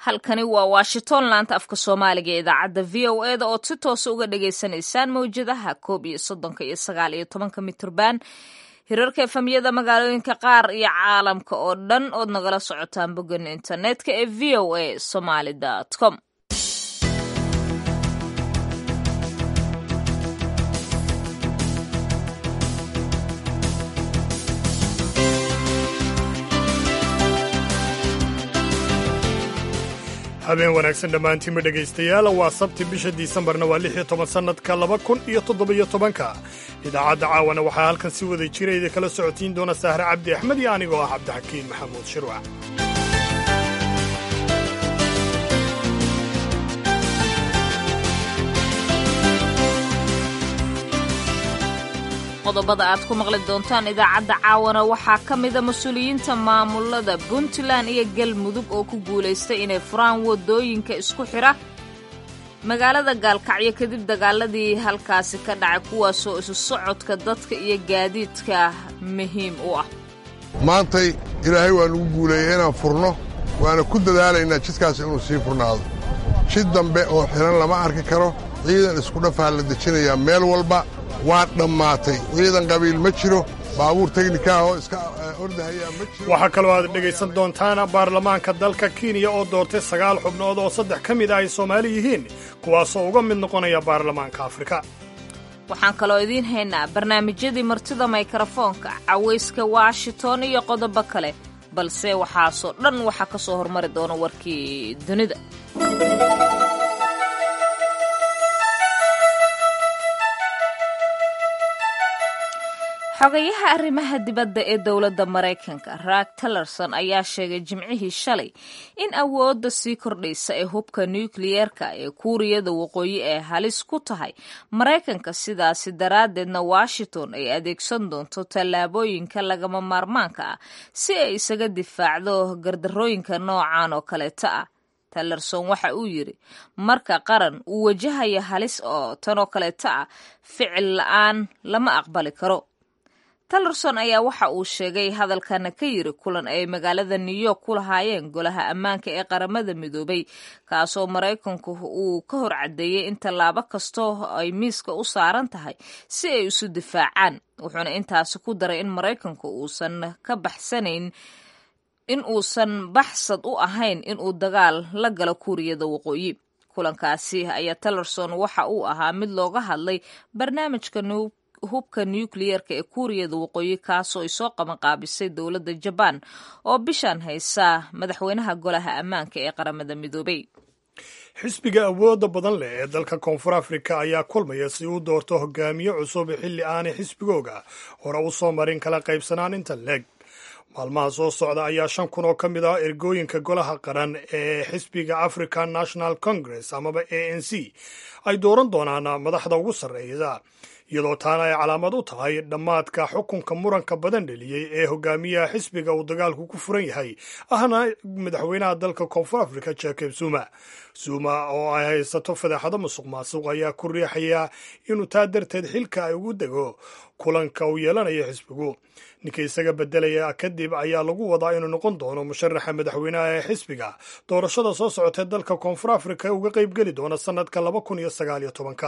halkani waa washington laanta afka soomaaliga ee idaacadda v o e da ood si toosa uga dhagaysanaysaan mawjadaha koob iyo soddonka iyo sagaal iyo tobanka mitrban hirarka efamiyada magaalooyinka qaar iyo caalamka oo dhan ood nagala socotaan boggan internetka ee v o a somaly com habeen wanaagsan dhammaantiinba dhegaystayaal waa sabti bisha disembarna waa lix iyo toban sannadka laba kun iyo toddobiyo tobanka idaacadda caawana waxaa halkan si wada jira idin kala socotiin doona sahre cabdi axmed iyo anigoo ah cabdixakiin maxamuud shirwac qodobada aad ku maqli doontaan idaacadda caawana waxaa ka mida mas-uuliyiinta maamulada puntland iyo galmudug oo ku guulaystay inay furaan wadooyinka isku xidha magaalada gaalkacyo kadib dagaaladii halkaasi ka dhacay kuwaasoo isu socodka dadka iyo gaadiidka muhiim u ah maantay ilaahay waa nugu guuleeyey inaan furno waana ku dadaalaynaa jidkaas inuu sii furnaado jid dambe oo xidhan lama arki karo ciidan isku dhafaa la dejinayaa meel walba waa dhammaatay ciidan qabiil ma jiro baabuur teknika oo iska ordahayaa ma jiro waxaa kaloo aad dhegaysan doontaan baarlamaanka dalka kenya oo doortay sagaal xubnood oo saddex ka mid ah ay soomaali yihiin kuwaasoo uga mid noqonaya baarlamaanka afrika waxaan kaloo idiin haynaa barnaamijyadii martida mikrafoonka cawayska washington iyo qodobo kale balse waxaasoo dhan waxaa ka soo hormari doona warkii dunida xogayaha arrimaha dibadda ee dowladda maraykanka raag tillerson ayaa sheegay jimcihii shalay in awoodda sii kordhaysa ee hubka nukliyeerka ee kuuriyada waqooyi ee halis ku tahay maraykanka sidaasi daraaddeedna washington ay adeegsan doonto tallaabooyinka lagama maarmaanka ah si ay isaga difaacdo gardarooyinka noocan oo kaleeta ah tillerson waxa uu yidhi marka qaran uu wajahaya halis oo tanoo kaleeta ah ficil la-aan lama aqbali karo tillerson ayaa waxa uu sheegay hadalkana ka yiri kulan ay magaalada new york ku lahaayeen golaha ammaanka ee qaramada midoobay kaasoo maraykanku uu ka hor caddeeyey in tallaabo kastoo ay miiska u saaran tahay si ay isu difaacaan wuxuuna intaasi ku daray in maraykanku uusan ka baxsanayn in uusan baxsad u ahayn inuu dagaal la galo kuuriyada waqooyi kulankaasi ayaa tillerson waxa uu ahaa mid looga hadlay barnaamijka hubka nukliyeerka ee kuuriyada waqooyi kaasoo ay soo qabanqaabisay dowladda jabaan oo bishaan haysa madaxweynaha golaha ammaanka ee qaramada midoobay xisbiga awoodda badan leh ee dalka koonfur afrika ayaa kulmaya si uu doorto hogaamiye cusub xilli aanay xisbigooga hore u soo marin kala qaybsanaan inta leeg maalmaha soo socda ayaa shan kun oo ka mid ah ergooyinka golaha qaran ee xisbiga african national congress amaba a n c ay dooran doonaan madaxda ugu sarreeya iyadoo taana ay calaamad u tahay dhammaadka xukunka muranka badan dheliyey ee hogaamiyaha xisbiga uu dagaalku ku furan yahay ahna madaxweynaha dalka koonfur africa jacob zuma zuma oo ay haysato fadeexado musuq maasuq ayaa ku riixaya inuu taa darteed xilka ay ugu dego kulanka uu yeelanayo xisbigu ninka isaga beddelaya kadib ayaa lagu wadaa inuu noqon doono musharaxa madaxweynaha ee xisbiga doorashada soo socotee dalka koonfur africa uga qaybgeli doona sannadka laba kun iyo sagaal iyo tobanka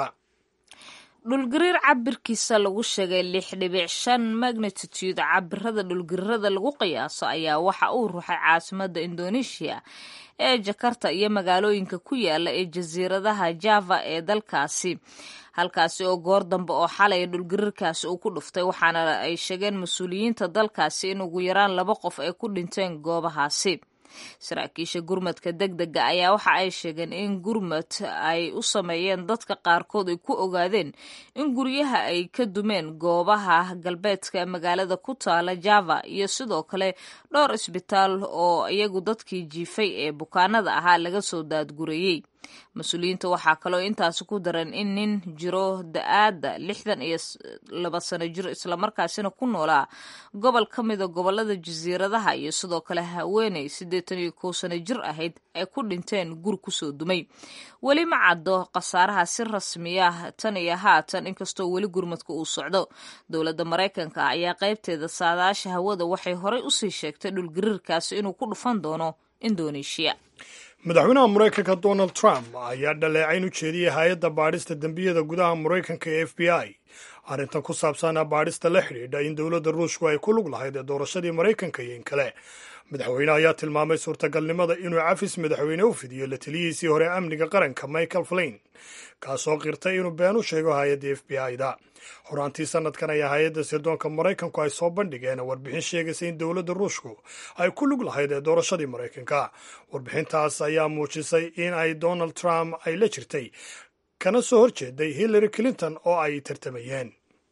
dhulgariir cabirkiisa lagu sheegay lix dhibic shan magnitude cabirada dhulgariirada lagu qiyaaso ayaa waxa uu ruxay caasimadda indonesia ee jakarta iyo magaalooyinka ku yaala ee jasiiradaha java ee dalkaasi halkaasi oo goor dambe oo xalay dhulgariirkaasi uu ku dhuftay waxaana ay sheegeen mas-uuliyiinta dalkaasi in ugu yaraan laba qof ay ku dhinteen goobahaasi saraakiisha gurmadka deg dega ayaa waxa ay sheegeen in gurmad ay u sameeyeen dadka qaarkood ay ku ogaadeen in guryaha ay ka dumeen goobaha galbeedka magaalada ku taala java iyo sidoo kale dhowr isbitaal oo iyagu dadkii jiifay ee bukaanada ahaa laga soo daadgurayey mas-uuliyiinta waxaa kaloo intaasi ku daran in nin jiro da-aadda lixdan iyo laba sano jir islamarkaasina ku noolaa gobol ka mida gobolada jasiiradaha iyo sidoo kale haweeney siddeetan iyo kow sano jir ahayd ay ku dhinteen gur kusoo dumay weli ma caddo khasaaraha si rasmiya tan iyo haatan inkastoo weli gurmadka uu socdo dowladda maraykanka ayaa qaybteeda saadaasha hawada waxay horey usii sheegtay dhulgariirkaasi inuu ku dhufan doono indoneeshiya madaxweynaha maraykanka donald trump ayaa dhaleecayn u jeediyey hay-adda baadhista dembiyada gudaha maraykanka ee f b i arrintan ku saabsan baadhista la xidhiidha in dowladda ruushku ay ku lug lahayd ee doorashadii maraykanka iyo in kale madaxweyne ayaa tilmaamay suurtagalnimada inuu cafis madaxweyne u fidiyo la taliyihiisii hore amniga qaranka michael flain kaasoo qirtay inuu been u sheego hay-adda f b i-da horaantii sanadkan ayaa hay-adda sirdoonka maraykanku ay soo bandhigeen warbixin sheegaysa in dowladda ruushku ay ku lug lahayd ee doorashadii maraykanka warbixintaas ayaa muujisay in ay donald trump ay la jirtay kana soo horjeeday hillary clinton oo ay tartamayeen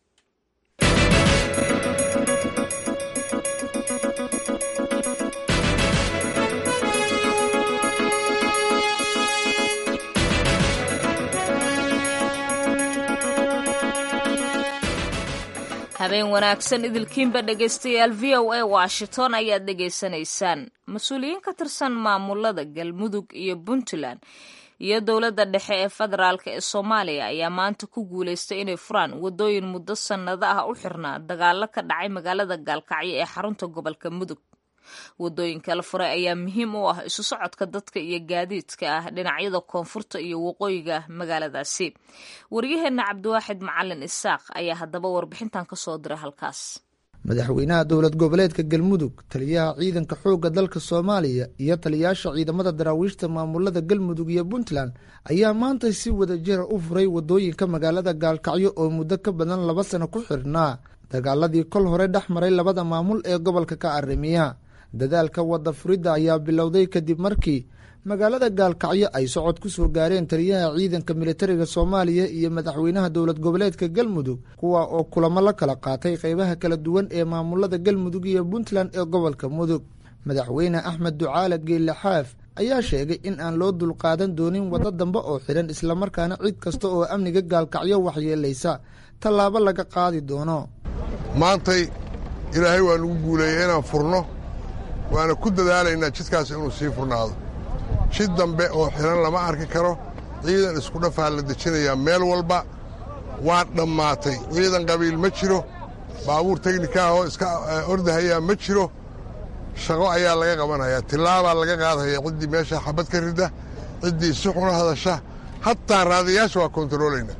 habeen wanaagsan idilkiinba dhegaystayaal v o a washington ayaad dhegaysanaysaan mas-uuliyiin ka tirsan maamulada galmudug iyo puntland iyo dowladda dhexe ee federaalk ee soomaaliya ayaa maanta ku guulaystay inay furaan waddooyin muddo sannado ah u xirnaa dagaallo ka dhacay magaalada gaalkacyo ee xarunta gobolka mudug waddooyinka la furay ayaa muhiim u ah isu socodka dadka iyo gaadiidka ah dhinacyada koonfurta iyo waqooyiga magaaladaasi waryaheenna cabdiwaaxid macalin isaaq ayaa haddaba warbixintan ka soo diray halkaas madaxweynaha dowlad goboleedka galmudug taliyaha ciidanka xoogga dalka soomaaliya iyo taliyaasha ciidamada daraawiishta maamulada galmudug iyo puntland ayaa maanta si wada jira u furay waddooyinka magaalada gaalkacyo oo muddo ka badan laba sano ku xirhnaa dagaaladii kol hore dhex maray labada maamul ee gobolka ka arrimiya dadaalka wadda furidda ayaa bilowday kadib markii magaalada gaalkacyo ay socod ku soo gaareen taliyaha ciidanka militariga soomaaliya iyo madaxweynaha dowlad goboleedka galmudug kuwa oo kulamo la kala qaatay qeybaha kala duwan ee maamulada galmudug iyo puntland ee gobolka mudug madaxweyne axmed ducaale geelle xaaf ayaa sheegay in aan loo dulqaadan doonin waddo dambe oo xidhan islamarkaana cid kasta oo amniga gaalkacyo waxyeelaysa tallaabo laga qaadi doono maantay ilaahay waa nagu guuleeyey inaan furno waana ku dadaalaynaa jidkaas inuu sii furnaado jid dambe oo xidhan lama arki karo ciidan isku dhafaa la dejinayaa meel walba waa dhammaatay ciidan qabiil ma jiro baabuur teknika ahoo iska ordahayaa ma jiro shaqo ayaa laga qabanayaa tillaabaa laga qaadaya ciddii meesha xabad ka rida ciddii si xuna hadasha hataa raadiyaasha waa kontaroolaynaa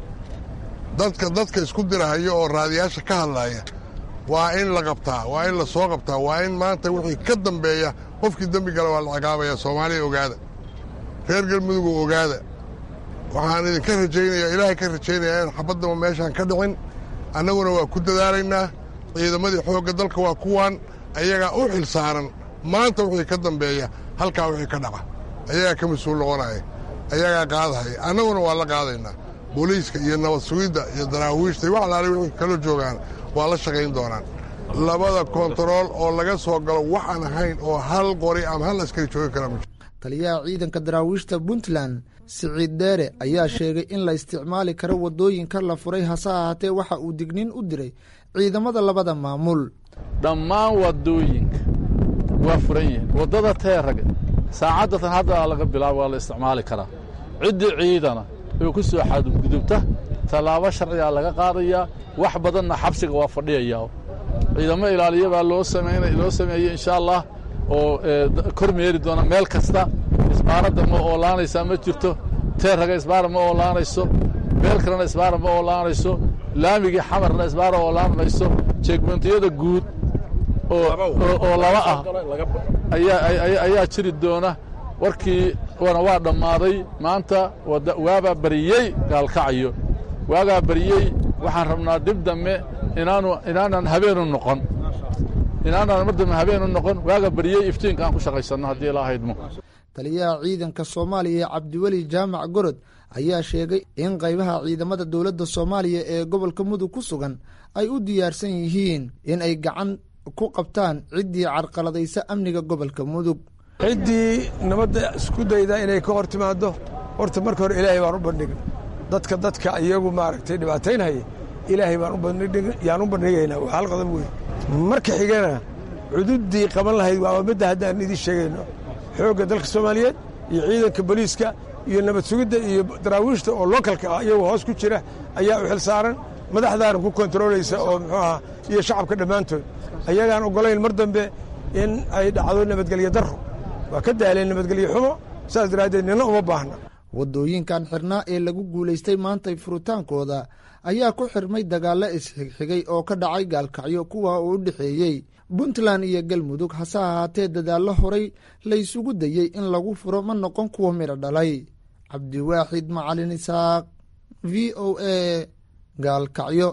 dadka dadka isku dirahayo oo raadiyaasha ka hadlaaya waa in la qabtaa waa in la soo qabtaa waa in maanta wixii ka dambeeya qofkii dembi gala waa la ciqaabaya soomaaliya ogaada reer galmudugoo ogaada waxaan idinka rajaynayaa ilaahay ka rajaynayaa in xabaddaba meeshaan ka dhicin annaguna waa ku dadaalaynaa ciidamadii xoogga dalka waa kuwaan ayagaa u xil saaran maanta wixii ka dambeeya halkaa wixii ka dhaca ayagaa ka mas-uul noqonaya ayagaa qaadahaya annaguna waa la qaadaynaa booliiska iyo nabad sugidda iyo daraawiishta iyo wax alaale wixii kala joogaan waa la shaqayn doonaan labada kontarool oo laga soo galo waxaan ahayn oo hal qori ama hal askari joogi kara ma taliyaha ciidanka daraawiishta puntland siciid deere ayaa sheegay in la isticmaali karo waddooyinka la furay hase ahaatee waxa uu digniin u diray ciidamada labada maamul dhammaan waddooyinka waa furan yihiin waddada teeraga saacaddatan hadda laga bilaabo waa la isticmaali karaa ciddii ciidana oo ku soo xadgudubta tallaabo sharcigaa laga qaadayaa wax badanna xabsiga waa fadhiyayaa ciidamo ilaaliya baa loo loo sameeyey insha allah oo kor meeri doona meel kasta isbaaradda ma oolaanaysaa ma jirto teeraga isbaara ma oolaanayso meel kalena isbaara ma oolaanayso laamigii xamarna isbaara oolaanmayso jeegmentiyada guud oo laba ah ayaa jiri doona warkii wana waa dhammaaday maanta waabaa bariyey gaalkacyo waagaa bariyey waxaan rabnaa dib dambe inaanu inaanan habeenu noqon inaanaan mar dambe habeenu noqon waaga bariyey iftiinka aan ku shaqaysanno haddii ilaa haydmo taliyaha ciidanka soomaaliya cabdiweli jaamac gorod ayaa sheegay in qaybaha ciidamada dowladda soomaaliya ee gobolka mudug ku sugan ay u diyaarsan yihiin in ay gacan ku qabtaan ciddii carqaladaysa amniga gobolka mudug ciddii nabadda isku dayda inay ka hor timaaddo horta marka hore ilaahay baan u bandhigin dadka dadka iyagu maaragtay dhibaataynhaya ilaahay baan yaan u bandhigaynaa waa hal qodob weyn marka xigana cududdii qaban lahayd waaba midda haddaan idiin sheegayno xoogga dalka soomaaliyeed iyo ciidanka boliiska iyo nabad sugidda iyo daraawiishta oo lookalka ah iyagu hoos ku jira ayaa u xil saaran madaxdaana ku kontaroolaysa oo muxuu ahaa iyo shacabka dhammaantood ayagaan oggolayn mar dambe in ay dhacdo nabadgelyo darro waa ka daaleen nabadgelyo xumo saas daraaddeed nina uma baahna waddooyinkan xirnaa ee lagu guulaystay maantay furitaankooda ayaa ku xirmay dagaallo isxigxigay oo ka dhacay gaalkacyo kuwa uu u dhexeeyey puntland iyo galmudug hase ahaatee dadaallo horay laysugu dayey in lagu furo ma noqon kuwa midho dhalay cabdiwaaxid macalin isaaq v o a gaalkacyo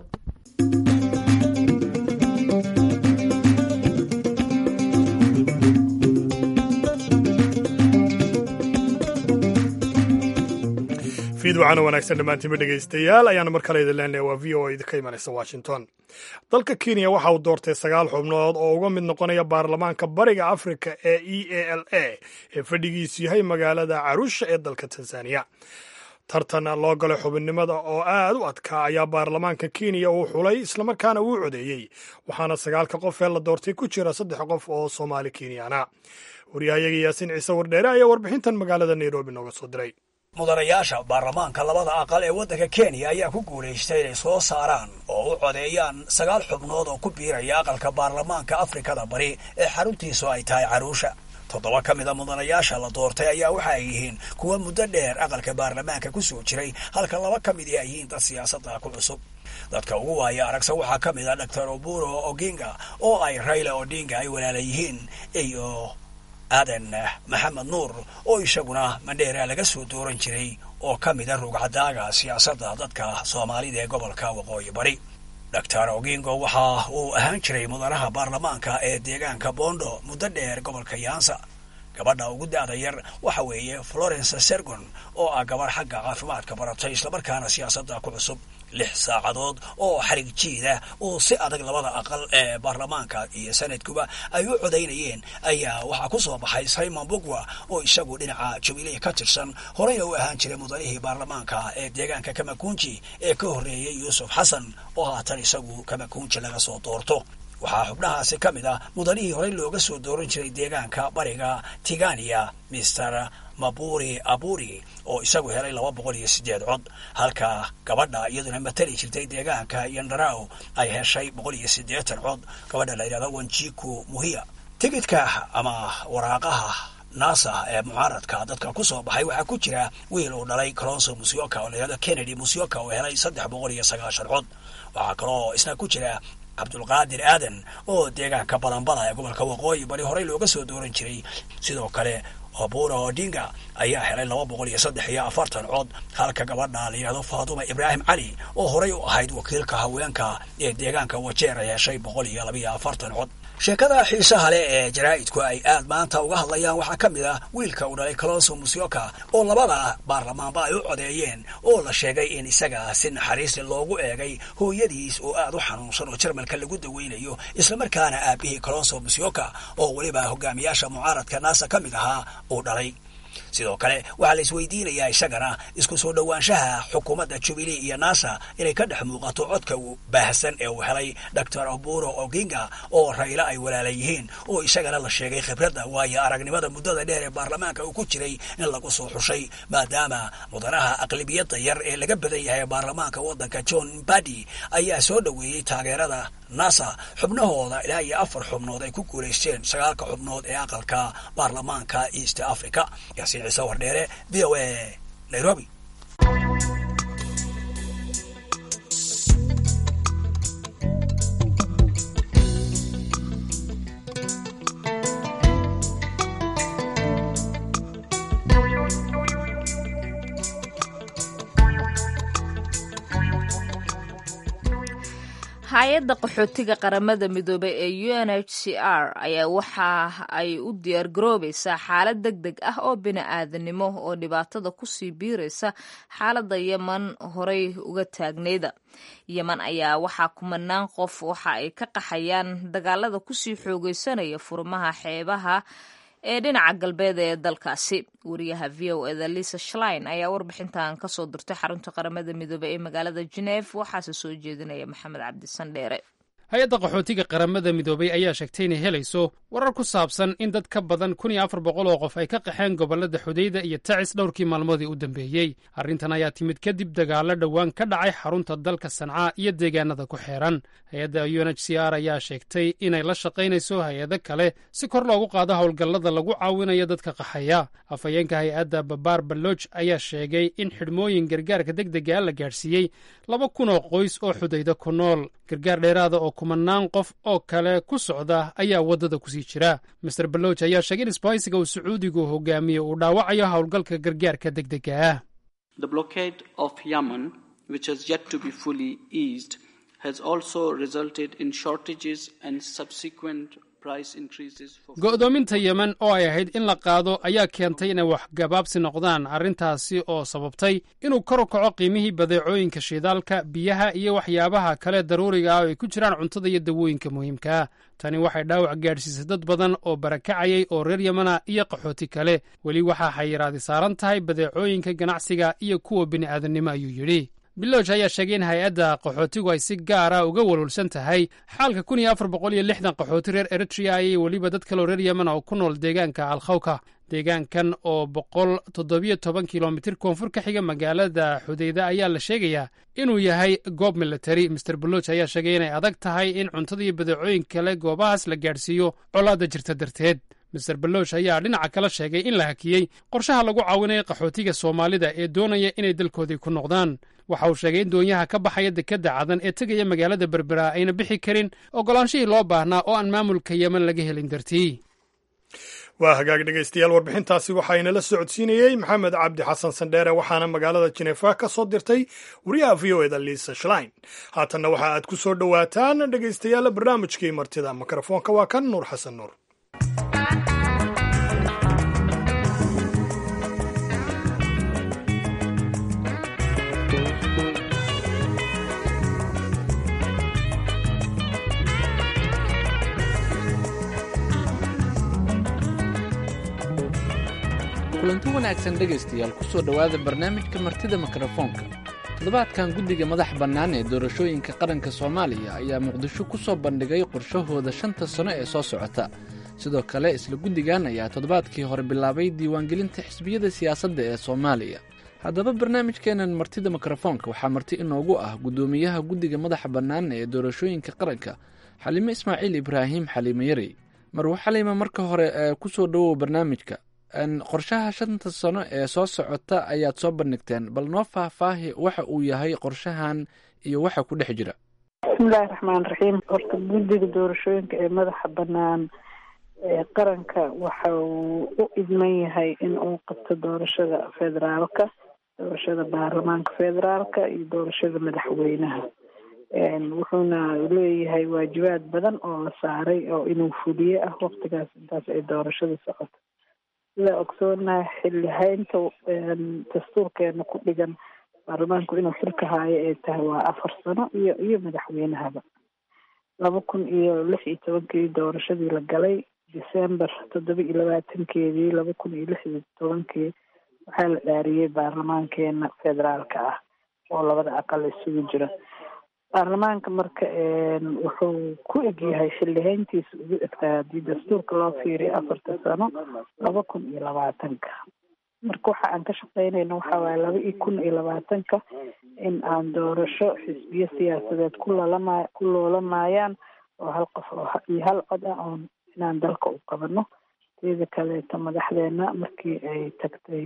fiid waxaana wanaagsan dhammaantiinba dhegaystayaal ayaana mar kale idin leenahay waa v o a idinka imanaysa washington dalka kenya waxa uu doortay sagaal xubnood oo uga mid noqonaya baarlamaanka bariga afrika ee e a l a ee fadhigiisu yahay magaalada carusha ee dalka tanzaniya tartan loo galay xubinnimada oo aad u adkaa ayaa baarlamaanka kenya uu xulay islamarkaana uu codeeyey waxaana sagaalka qof ee la doortay ku jira saddex qof oo soomaali kenyaana waryahayaga yaasiin ciise wardheere ayaa warbixintan magaalada nairobi nooga soo diray mudanayaasha baarlamaanka labada aqal ee waddanka kenya ayaa ku guulaystay inay soo saaraan oo u codeeyaan sagaal xubnood oo ku biiraya aqalka baarlamaanka afrikada bari ee xaruntiisu ay tahay caruusha toddoba ka mida mudanayaasha la doortay ayaa waxa ay yihiin kuwa muddo dheer aqalka baarlamaanka ku soo jiray halka laba ka mid ay yihiin dad siyaasadda ku cusub dadka ugu waaya aragsa waxaa ka mid a doctor oburo oginga oo ay rayla odinga ay walaala yihiin iyo aadan maxamed nuur oo isaguna mandheera laga soo dooran jiray oo ka mida rugcadaaga siyaasadda dadka soomaalida ee gobolka waqooyi bari doctor ogingo waxa uu ahaan jiray mudanaha baarlamaanka ee deegaanka bondo muddo dheer gobolka yaansa gabadha ugu da-da yar waxa weeye florence sergon oo ah gabarh xagga caafimaadka baratay islamarkaana siyaasadda ku cusub lix saacadood oo xarig jiida oo si adag labada aqal ee baarlamaanka iyo sanadkuba ay u codaynayeen ayaa waxaa ku soo baxay simon bugwa oo isagu dhinaca jubilee ka tirsan horeyna u ahaan jiray mudanihii baarlamaanka ee deegaanka kamakunji ee ka horreeyey yuusuf xasan oo haatan isagu kamakunji laga soo doorto waxaa xubnahaasi ka mid ah mudanihii horey looga soo dooran jiray deegaanka bariga tigania mister maburi aburi oo isagu helay laba boqol iyo siddeed cod halka gabadha iyaduna matali jirtay deegaanka yandaraw ay heshay boqol iyo siddeetan cod gabadha la yidhahdo wanjiku muhiya tigidka ama waraaqaha nasa ee mucaaradka dadka ku soo baxay waxaa ku jira wiil uu dhalay colonso musyoka oo la yidhahdo kennedy musyoka oo helay saddex boqol iyo sagaashan cod waxaa kaloo isna ku jira cabdulqaadir aadan oo deegaanka balanbala ee gobolka waqooyi bari horey looga soo dooran jiray sidoo kale obura odinga ayaa helay laba boqol iyo saddex iyo afartan cod halka gabadha la yidhahdo faatuma ibraahim cali oo horey u ahayd wakiilka haweenka ee deegaanka wajeer ay heshay boqol iyo labaiyo afartan cod sheekada xiisaha leh ee jaraa'idku ay aad maanta uga hadlayaan waxaa ka mid ah wiilka uu dhalay colonso musyoka oo labada baarlamaanba ay u codeeyeen oo la sheegay in isaga si naxariisli loogu eegay hooyadiis oo aad u xanuunsan oo jarmalka lagu daweynayo islamarkaana aabihii colonso musyoka oo weliba hogaamiyaasha mucaaradka naasa ka mid ahaa uu dhalay sidoo kale waxaa la isweydiinayaa isagana isku soo dhowaanshaha xukuumadda jubilee iyo nasa inay ka dhex muuqato codka baahsan ee uu helay doctor oburo oginga oo raylo ay walaala yihiin oo isagana la sheegay khibradda waayo aragnimada muddada dheer ee baarlamaanka uu ku jiray in lagu soo xushay maadaama mudanaha aqlibiyadda yar ee laga badan yahay baarlamaanka waddanka john badi ayaa soo dhoweeyey taageerada nasa xubnahooda ilaa iyo afar xubnood ay ku guulaysteen sagaalka xubnood ee aqalka baarlamaanka east africa yaasiin ciise wardheere v o a nairobi hay-adda qaxootiga qaramada midoobay ee u n h c r ayaa waxa ay u diyaargaroobaysaa xaalad deg deg ah oo bini-aadanimo oo dhibaatada kusii biiraysa xaaladda yeman horey uga taagnayda yeman ayaa waxaa kumanaan qof waxa ay ka qaxayaan dagaalada kusii xoogeysanaya furmaha xeebaha ee dhinaca galbeed ee dalkaasi wariyaha v o eda lisa shlein ayaa warbixintan kasoo dirtay xarunta qaramada midoobey ee magaalada geneef waxaase soo jeedinaya maxamed cabdisan dheere hay-adda qaxootiga qaramada midoobay ayaa sheegtay inay helayso warar ku saabsan in dad ka badan kun iyo afar boqol oo qof ay ka qaxeen gobollada xudayda iyo tacis dhowrkii maalmoodii u dambeeyey arrintan ayaa timid kadib dagaallo dhowaan ka dhacay xarunta dalka sancaa iyo deegaanada ku xeeran hay-adda u n h c r ayaa sheegtay inay la shaqaynayso hay-ado kale si kor loogu qaado howlgallada lagu caawinayo dadka qaxaya afhayeenka hay-adda babaar baloj ayaa sheegay in xidhmooyin gargaarka degdega la gaadhsiiyey laba kun oo qoys oo xudayda ku nool gargaar dheeraada oo kumanaan qof oo kale ku socda ayaa waddada kusii jira master baloj ayaa sheegay in isbahaysiga uu sacuudigu hogaamiyo uu dhaawacayo howlgalka gargaarka degdega ah go'doominta yemen oo ay ahayd in la qaado ayaa keentay inay waxgabaabsi noqdaan arrintaasi oo sababtay inuu kor u kaco qiimihii badeecooyinka shidaalka biyaha iyo waxyaabaha kale daruuriga ah oo ay ku jiraan cuntada iyo dawooyinka muhiimkaa tani waxay dhaawac gaadhsiisay dad badan oo barakacayay oo reer yemena iyo qaxooti kale weli waxaa xayiraadi saaran tahay badeecooyinka ganacsiga iyo kuwa bini'aadannimo ayuu yidhi biloj ayaa sheegay in hay-adda qaxootigu ay si gaara uga walwalsan tahay xaalka kun iyo afar boqol iyo lixdan qaxooti reer eritrea iyo weliba dad kaleo reer yemen oo ku nool deegaanka alkhawka deegaankan oo boqol toddobiyo toban kilomitir koonfur ka xiga magaalada xudayda ayaa la sheegayaa inuu yahay goob militari master baloj ayaa sheegay inay adag tahay in cuntada iyo badeecooyin kale goobahaas la gaadhsiiyo colaadda jirta darteed master baloj ayaa dhinaca kale sheegay in la hakiyey qorshaha lagu caawinayo qaxootiga soomaalida ee doonaya inay dalkoodii ku noqdaan waxa uu sheegay in doonyaha ka baxaya dekedda cadan ee tegaya magaalada berbera ayna bixi karin ogolaanshihii loo baahnaa oo aan maamulka yemen laga helin dartii waa hagaag dhegaystayaal warbixintaasi waxaa inala socodsiinayey maxamed cabdi xasan sandheere waxaana magaalada jinefa ka soo dirtay wariyaha v o eda liisa shlein haatanna waxa aad ku soo dhowaataan dhegaystayaal barnaamijkii martida mikrofoonka waa kan nuur xasan nuur kulanti wanaagsan dhegaystayaal ku soo dhowaada barnaamijka martida mikrofoonka toddobaadkan guddiga madax bannaan ee doorashooyinka qaranka soomaaliya ayaa muqdisho ku soo bandhigay qorshahooda shanta sano ee soo socota sidoo kale isla guddigan ayaa toddobaadkii hore bilaabay diiwaangelinta xisbiyada siyaasadda ee soomaaliya haddaba barnaamijkeenan martida mikrofoonka waxaa marti inoogu ah guddoomiyaha guddiga madaxa bannaan ee doorashooyinka qaranka xaliime ismaaciil ibraahim xaliime yarey marwa xaliime marka hore ee ku soo dhowow barnaamijka qorshaha shanta sano ee soo socota ayaad soo bandhigteen bal noo faahfaahi waxa uu yahay qorshahan iyo waxa ku dhex jira bismillahi raxmaan raxiim horta guddiga doorashooyinka ee madaxa bannaan ee qaranka waxa uu u idman yahay in uu qabto doorashada federaalka doorashada baarlamaanka federaalka iyo doorashada madaxweynaha wuxuuna leeyahay waajibaad badan oo la saaray oo inuu fuliye ah waqtigaas intaas ay doorashada socoto sida ogsoonaha xilli haynta dastuurkeena ku dhigan baarlamaanku inuu xilka haayo ay tahay waa afar sano iyo iyo madaxweynahaba laba kun iyo lix iyo tobankii doorashadii la galay december toddoba iyo labaatankeedii laba kun iyo lix iyo tobankii waxaa la dhaariyey baarlamaankeena federaalka ah oo labada aqal isugu jira baarlamaanka marka wuxuu ku egyahay xildhihayntiisa ugu egtaa haddii dastuurka loo fiiriyo afarta sano laba kun iyo labaatanka marka waxa aan ka shaqeynayna waxa waaye laba iyo kun iyo labaatanka in aan doorasho xisbiyo siyaasadeed ku lalama ku loolamaayaan oo hal qof oo iyo hal cod ah oon inaan dalka u qabano teeda kaleeto madaxdeena markii ay tagtay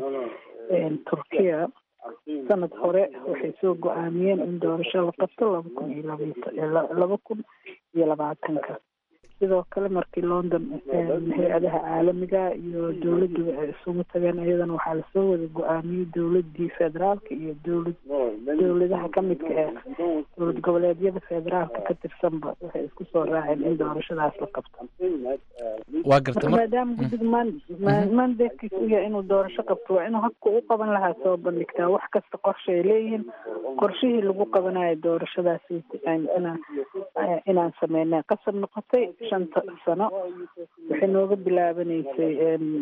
turkiya sanad hore waxay soo go-aamiyeen in doorasho la qabto laba kun iyo laba kun iyo labaatanka sidoo kale markii london hay-adaha caalamiga iyo dowladduba ay isugu tageen iyadana waxaa lasoo wada go-aamiyey dowladii federaalka iyo dowlad dowladaha kamidka ee dowlad goboleedyada federaalka ka tirsanba waxay isku soo raaceen in doorashadaas la qabto waa garta maadaama guddiga mandatekiis u yahay inuu doorasho qabto waa inuu habka u qaban lahaa soo bandhigtaa wax kasta qorshe ay leeyihiin qorshihii lagu qabanayo doorashadaas inaan inaan sameynay qasab noqotay shanta sano waxay nooga bilaabanaysay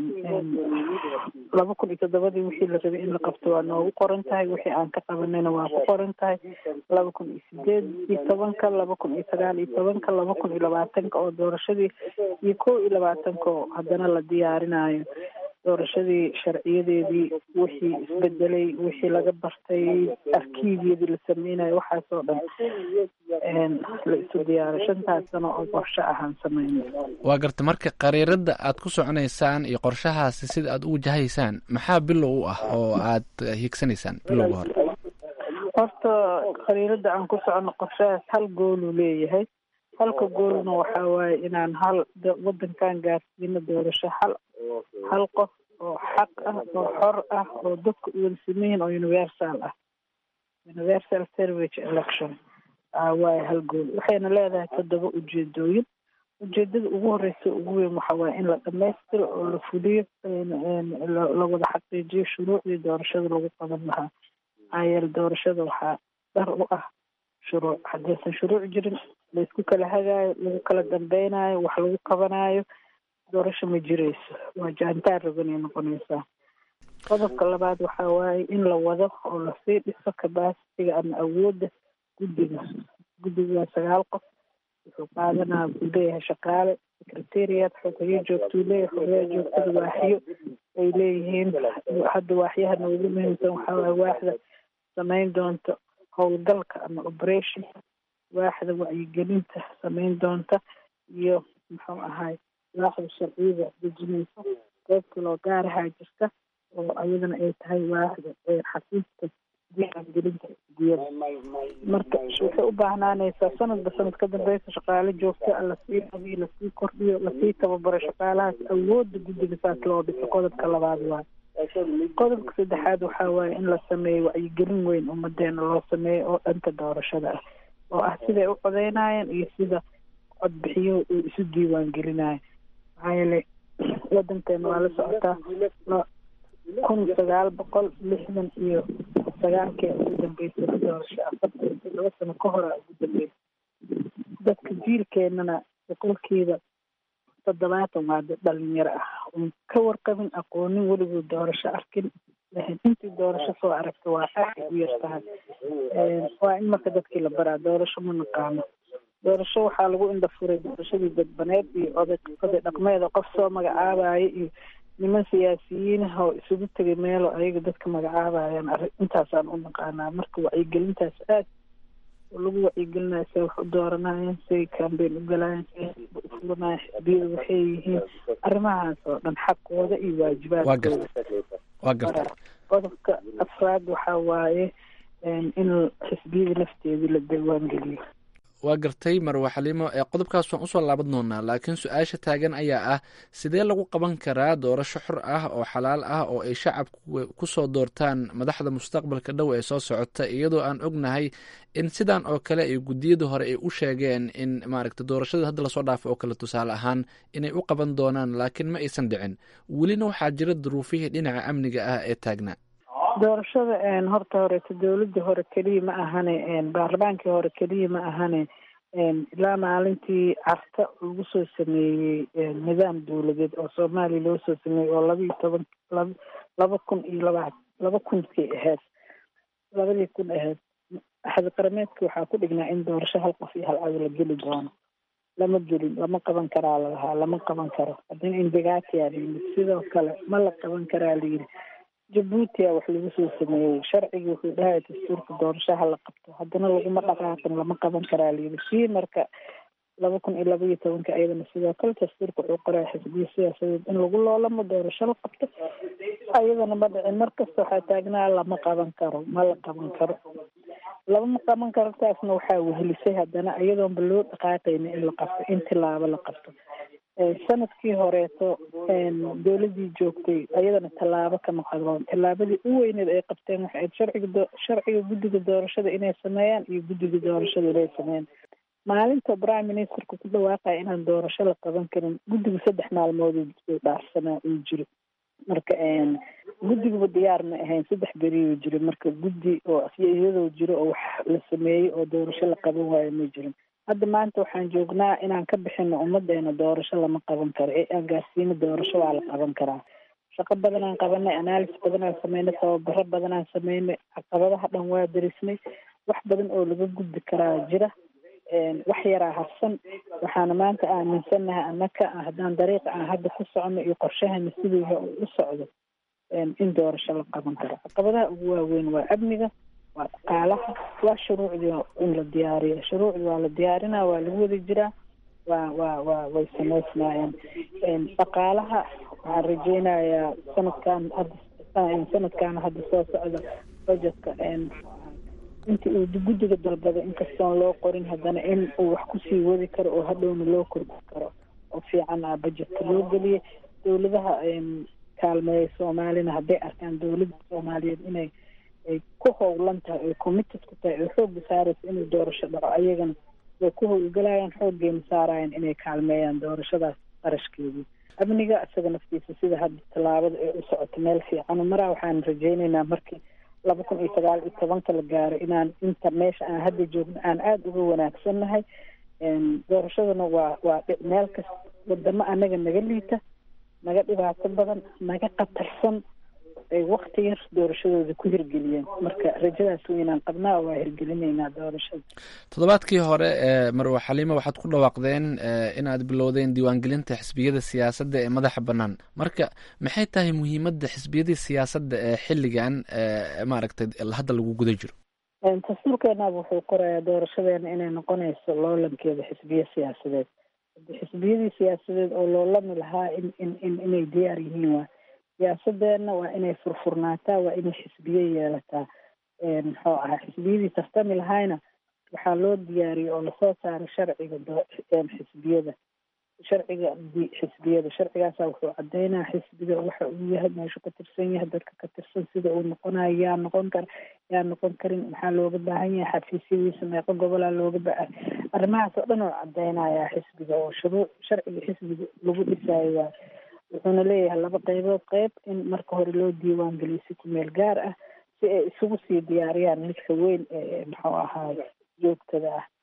laba kun iyo toddobadii wixii la rabay in la qabto waa noogu qoran tahay wixii aan ka qabanayna waa ku qoran tahay laba kun iyo sideed iyo tobanka laba kun iyo sagaal iyo tobanka laba kun iyo labaatanka oo doorashadii iyo kow iyo labaatanka oo haddana la diyaarinayo doorashadii sharciyadeedii wixii isbedelay wixii laga bartay arkiibyadii la sameynayo waxaasoo dhan la isu diyaaray shantaas sano oo qorshe ahaan sameynay waa garta marka qariirada aad ku soconaysaan iyo qorshahaasi sida aad u wajahaysaan maxaa bilow u ah oo aad hiigsanaysaan bilowga hore horta qariirada aan ku socono qorshahaas hal gooluu leeyahay halka goolna waxaa waaye inaan hal wadankan gaarsiino doorasho hal hal qof oo xaq ah oo xor ah oo dadka u wada sameyihin oo universal ah universal service election waaye hal gool waxayna leedahay toddoba ujeedooyin ujeedada ugu horeysa ugu weyn waxa waaye in la dhamaystiro oo la fuliyo la wada xaqiijiyo shuruucdii doorashada lagu qaban lahaa maxaa yeele doorashada waxaa dhar u ah shuruuc haddaysan shuruuc jirin laysku kala hagaayo lagu kala dambeynayo wax lagu qabanayo doorasho ma jirayso waa jaantaar rabanay noqonaysaa qodobka labaad waxaa waaye in la wado oo lasii dhiso kabasitiga ama awoodda guddiga guddiga waa sagaal qof wuxuu qaadanaa wuxuu leeyahay shaqaale secretariat xogayo joogtuu leeyahay xogayaa joogtada waaxyo ay leeyihiin hadda waaxyaha noogu muhiimsan waxaa waaye waaxda samayn doonta howlgalka ama operation waaxda wacyigelinta samayn doonta iyo muxuu ahay waaxda sharciyada dejinaysa qeyb kaloo gaarahaa jirta oo ayadana ay tahay waaxda xafiiska diiwaangelinta xisbiyada marka waxay u baahnaanaysaa sanadba sanad ka dambeysa shaqaale joogta a lasii qabiyo lasii kordhiyo lasii tababaro shaqaalahaas awoodda guddiga saas loo dhiso qodobka labaad waaye qodobka saddexaad waxaa waaye in la sameeyo wacyigelin weyn ummadeena loo sameeyo oo dhanka doorashada ah oo ah siday u codeynayeen iyo sida codbixiyuhu uu isu diiwaan gelinayo maxaa yeelay wadankeena waa la socotaa kun sagaal boqol lixdan iyo sagaalkee ugu dambeysay doorasho afartan iyo toddoba sano ka hora ugu dambeysay dadka jiilkeenana boqolkiiba toddobaatan waa dad dhalinyaro ah un ka warqabin aqoonin weliguu doorasho arkin lahayn intii doorasho soo aragta waa aad u yar tahay waa in marka dadkii la baraa doorasho ma naqaano doorasho waxaa lagu indhafuray doorashadii dadbaneed iyo oday oday dhaqmeeda qof soo magacaabayo iyo niman siyaasiyiinah oo isugu tegay meelo ayaga dadka magacaabayaan arrin intaasaan u naqaanaa marka wacyigelintaas aad oo lagu wacyigelinayo say wax u dooranayeen say cambeyn u galayeen say u fulanayeen xisbiyada waxay yihiin arrimahaas oo dhan xaqooda iyo waajibaadkooda waa garta qodobka afraad waxaa waaye in xisbiyada lafteedii la diiwaangeliyo waa gartay marwa xaliimo ee qodobkaas waan usoo laaban doonaa laakiin su-aasha taagan ayaa ah sidee lagu qaban karaa doorasho xor ah oo xalaal ah oo ay shacabku kusoo doortaan madaxda mustaqbalka dhow ee soo socota iyadoo aan ognahay in sidan oo kale ay guddiyada hore ay u sheegeen in maaragta doorashada hadda lasoo dhaafo oo kale tusaale ahaan inay u qaban doonaan laakiin ma aysan dhicin welina waxaa jira duruufihii dhinaca amniga ah ee taagnaa doorashada horta horeeto dowladda hore keliya ma ahane baarlamaankii hore keliya ma ahane ilaa maalintii carta lagu soo sameeyey nidaam dowladeed oo soomaaliya loo soo sameeyey oo laba iyo toban laba laba kun iyo laba laba kunkii ahayd labadii kun ahayd axad qarameedkii waxaa ku dhignaa in doorasho hal qof iyo hal cado la geli doono lama gelin lama qaban karaa lalahaa lama qaban karo haddana indagaatiyaa layimid sidoo kale ma la qaban karaa layidhi jabuutia wax lagu soo sameeyey sharcigii wuxuu dhahay dastuurka doorashaha la qabto haddana laguma dhaqaaqin lama qaban karaa layidhi sii marka laba kun iyo laba iyo tobanka ayadana sidoo kale dastuurka wuxuu qoray xisbiya siyaasadeed in lagu loolamo doorasho la qabto ayadana ma dhicin markasta waxaa taagnaa lama qaban karo ma la qaban karo lama qaban karo taasna waxaa wehelisay haddana iyadoonba loo dhaqaaqayna in la qabto in tilaabo la qabto sanadkii horeeto dowladii joogtay ayadana tallaabo kama qadoon tallaabadii u weyneed ay qabteen waxay ahayd sharciga sharciga guddiga doorashada inay sameeyaan iyo guddiga doorashada inay sameeyaan maalinta prime ministerka ku dhawaaqaya inaan doorasho la qaban karin guddigu saddex maalmood uu dhaafsanaa uu jiro marka guddiguba diyaar ma ahayn saddex beriyuu jiro marka guddi oo iyadoo jiro oo wax la sameeyey oo doorasho la qaban waayo ma jirin hadda maanta waxaan joognaa inaan ka bixino ummadeena doorasho lama qaban karo ee aan gaarsiino doorasho waa la qaban karaa shaqo badanaan qabanay analysis badanaan sameynay tababaro badanaan sameynay caqabadaha dhan waa darisnay wax badan oo laga gudbi karaa jira wax yaraa harsan waxaana maanta aaminsannahay annaka haddaan dariiqa aan hadda ku socono iyo qorshahana sidiiha uu u socdo in doorasho la qaban karo caqabadaha ugu waaweyn waa amniga waa dhaqaalaha waa shuruucdii in la diyaariyo shuruucdi waa la diyaarinaa waa lagu wada jiraa waa waa waa way samaysnaayeen dhaqaalaha waxaan rajeynayaa sanadkan hadda sanadkan hadda soo socda budgetka inta uu guddiga dalbada inkastoon loo qorin haddana in uu wax kusii wadi karo oo hadhowna loo kordhi karo oo fiican ah budgetka loo geliyay dowladaha kaalmeeya soomaalina hadday arkaan dowladda soomaaliyeed inay ay ku howlan tahay oy committed ku tahay oo xoogga saaraysa inuu doorasho dhaco ayagana way ku howlgalayaan xooggeena saarayaan inay kaalmeeyaan doorashadaas qarashkeedii amniga isaga naftiisa sida hadda tallaabada ee u socoto meel fiican maraa waxaan rajeyneynaa markii laba kun iyo sagaal iyo tobanka la gaaro inaan inta meesha aan hadda joogno aan aada uga wanaagsannahay doorashadana waa waa meel kasta wadamo anaga naga liita naga dhibaato badan naga khatarsan ay wakti yar doorashadooda ku hirgeliyeen marka rajadaas weynaan qabnaa waa hirgelinaynaa doorashada toddobaadkii hore ee marwe xaliimo waxaad ku dhawaaqdeen inaad bilowdeen diiwaangelinta xisbiyada siyaasadda ee madaxa bannaan marka maxay tahay muhiimadda xisbiyadii siyaasadda ee xilligan maaragtay hadda lagu guda jiro dastuurkeenaaba wuxuu qorayaa doorashadeena inay noqonayso loolankeeda xisbiya siyaasadeed xisbiyadii siyaasadeed oo loolami lahaa in in in inay diyaar yihiin waa siyaasadeena waa inay furfurnaataa waa inay xisbiye yeelataa muxuu ahaa xisbiyadii tartami lahayna waxaa loo diyaariyey oo lasoo saaray sharciga xisbiyada sharciga xisbiyada sharcigaasa wuxuu cadeynaa xisbiga waxa uu yahay meeshu ka tirsan yahay dadka ka tirsan sida uu noqonayo yaa noqon kara yaa noqon karin maxaa looga baahan yahay xafiisyadiisa meeqo gobolaa looga baahan arrimahaas oo dhan oo cadeynayaa xisbiga oo shuruuc sharciga xisbiga lagu dhisaayo waa wuxuuna leeyahay laba qeybood qeyb in marka hore loo diiwaan geliyo si ku meel gaar ah si ay isugu sii diyaariyaan midka weyn ee muxuu ahaay joogtada ah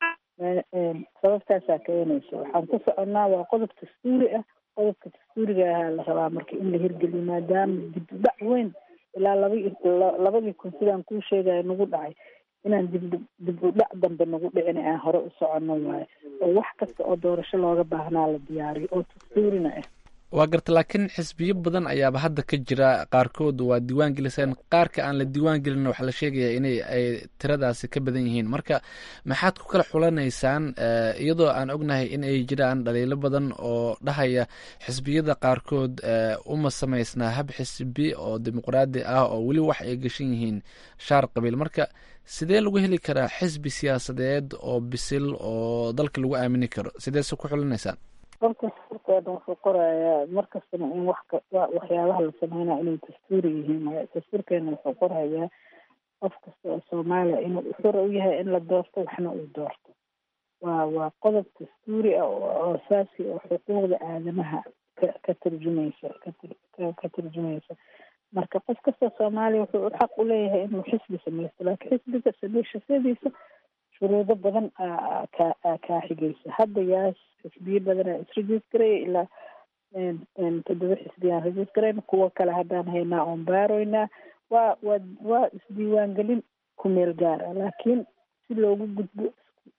sababtaasaa keenaysa waxaan ku soconnaa waa qodob dastuuri ah qodobka dastuuriga ahaa la rabaa marka in la hirgeliyo maadaama dibdhac weyn ilaa laba labadii kun sidaan kuu sheegaya nagu dhacay inaan dib dib u dhac dambe nagu dhicin aan hore u soconno waayo oo wax kasta oo doorasho looga baahnaa la diyaariyo oo dastuurina ah waa garta laakiin xisbiyo badan ayaaba hadda ka jira qaarkood waa diiwaan geliseen qaarka aan la diiwaan gelin waxaa la sheegayaa inay ay tiradaasi ka badan yihiin marka maxaad ku kala xulanaysaan iyadoo aan ognahay in ay jiraan dhaliilo badan oo dhahaya xisbiyada qaarkood uma samaysnaa hab xisbi oo dimuqraadi ah oo weli wax ay gashan yihiin shaar qabiil marka sidee lagu heli karaa xisbi siyaasadeed oo bisil oo dalka lagu aamini karo sideese ku xulanaysaan qolka dastuurkeena wuxuu qorayaa markastana in wax waxyaabaha la sameynaya inay dastuuri yihiin dastuurkeena wuxuu qorayaa qof kasta oo soomaaliya inuu xura u yahay in la doorto waxna uu doorto waa waa qodob dastuuri ah oo asaasi oo xuquuqda aadamaha ka ka turjumaysa ka turjumaysa marka qof kasta soomaaliya wuxuu xaq u leeyahay inuu xisbi samaysto laakiin xisbiga sameeshashadiisa shuruudo badan ka kaa xigaysa hadda yaas xisbiyo badanaa isregiis garaya ilaa toddoba xisbiyaan regiis garayna kuwo kale haddaan haynaa oon baaroynaa waa waa waa isdiiwaangelin ku meel gaar ah laakiin si loogu gudbo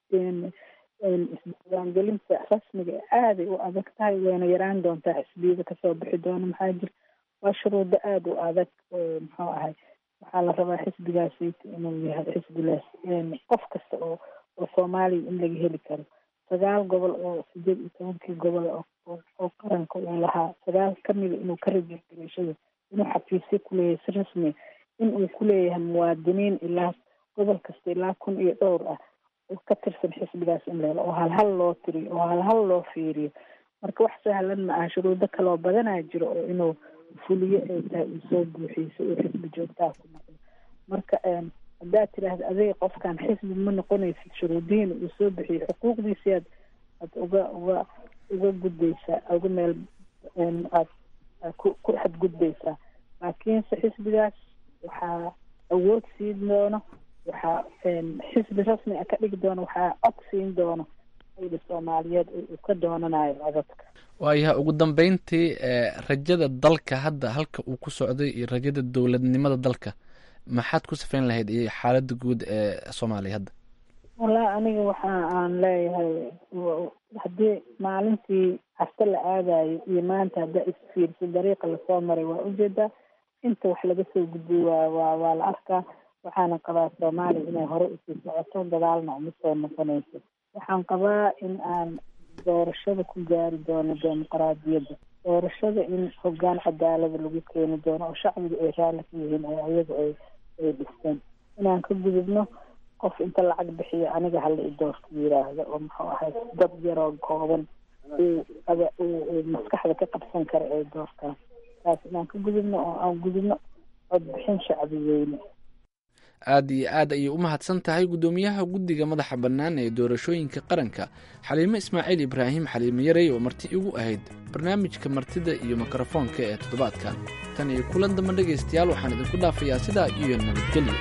isdiiwaangelinta rasmiga aaday u adag tahay wayna yaraan doontaa xisbiyada kasoo bixi doona maxaa jira waa shuruudo aada u adag oo muxuu ahay waxaa la rabaa xisbigaasayt inuu yahay xisbigaas qof kasta oo oo soomaaliya in laga heli karo sagaal gobol oo sideed iyo tobankii gobol oo qaranka uu lahaa sagaal kamida inuu ka rajirgarashada inuu xafiisyo kuleeyahay si rasmiya in uu kuleeyahay muwaadiniin ilaa gobol kasta ilaa kun iyo dhowr ah oo ka tirsan xisbigaas in leelo oo halhal loo tiriyo oo halhal loo fiiriyo marka wax sahlan ma aha shuruudo kaloo badanaa jiro oo inuu fuliyo ay tahay uu soo buuxiiso uu xisbi joogtaha ku noqdo marka haddaad tiraahda adiga qofkan xisbi ma noqonaysid shuruudihiina uu soo bixiyo xuquuqdiisi aad aad uga uga uga gudbaysaa uga meel aad ku ku xadgudbaysaa laakiinse xisbigaas waxaa awood siin doono waxaa xisbi rasmi ah ka dhigi doono waxaa cod siin doono shacbiga soomaaliyeed uu ka doonanayo codadka waayaha ugu dambeyntii rajada dalka hadda halka uu ku socday iyo rajada dowladnimada dalka maxaad ku safeyn lahayd iyo xaaladda guud ee soomaaliya hadda wallahi aniga waxa aan leeyahay haddii maalintii casta la aadayo iyo maanta haddaa isfiirso dariiqa lasoo maray waa ujeedaa inta wax laga soo gudbay waa waa waa la arkaa waxaana qabaa soomaaliya inay hore usii socoto gadaalna uma soo noqonayso waxaan qabaa in aan doorashada ku gaari doono dimuqraadiyadda doorashada in hogaan cadaalada lagu keeni doono oo shacbiga ay raalli ka yihiin oo ayaga ay ay dhisteen inaan ka gudubno qof inta lacag bixiyo aniga hala i doorto yiraahdo oo muxuu ahay dad yaroo kooban uu uu maskaxda ka qabsan kara ay doortaan taas inaan ka gudubno oo aan gudubno codbixin shacbi weyne aad iyo aad ayay u mahadsan tahay guddoomiyaha guddiga madaxa bannaan ee doorashooyinka qaranka xaliime ismaaciil ibraahim xaliime yarey oo marti igu ahayd barnaamijka martida iyo mikrofoonka ee toddobaadkan tan iyo kulan damba dhegaystayaal waxaan idinku dhaafayaa sidaa iyo nabadgelyo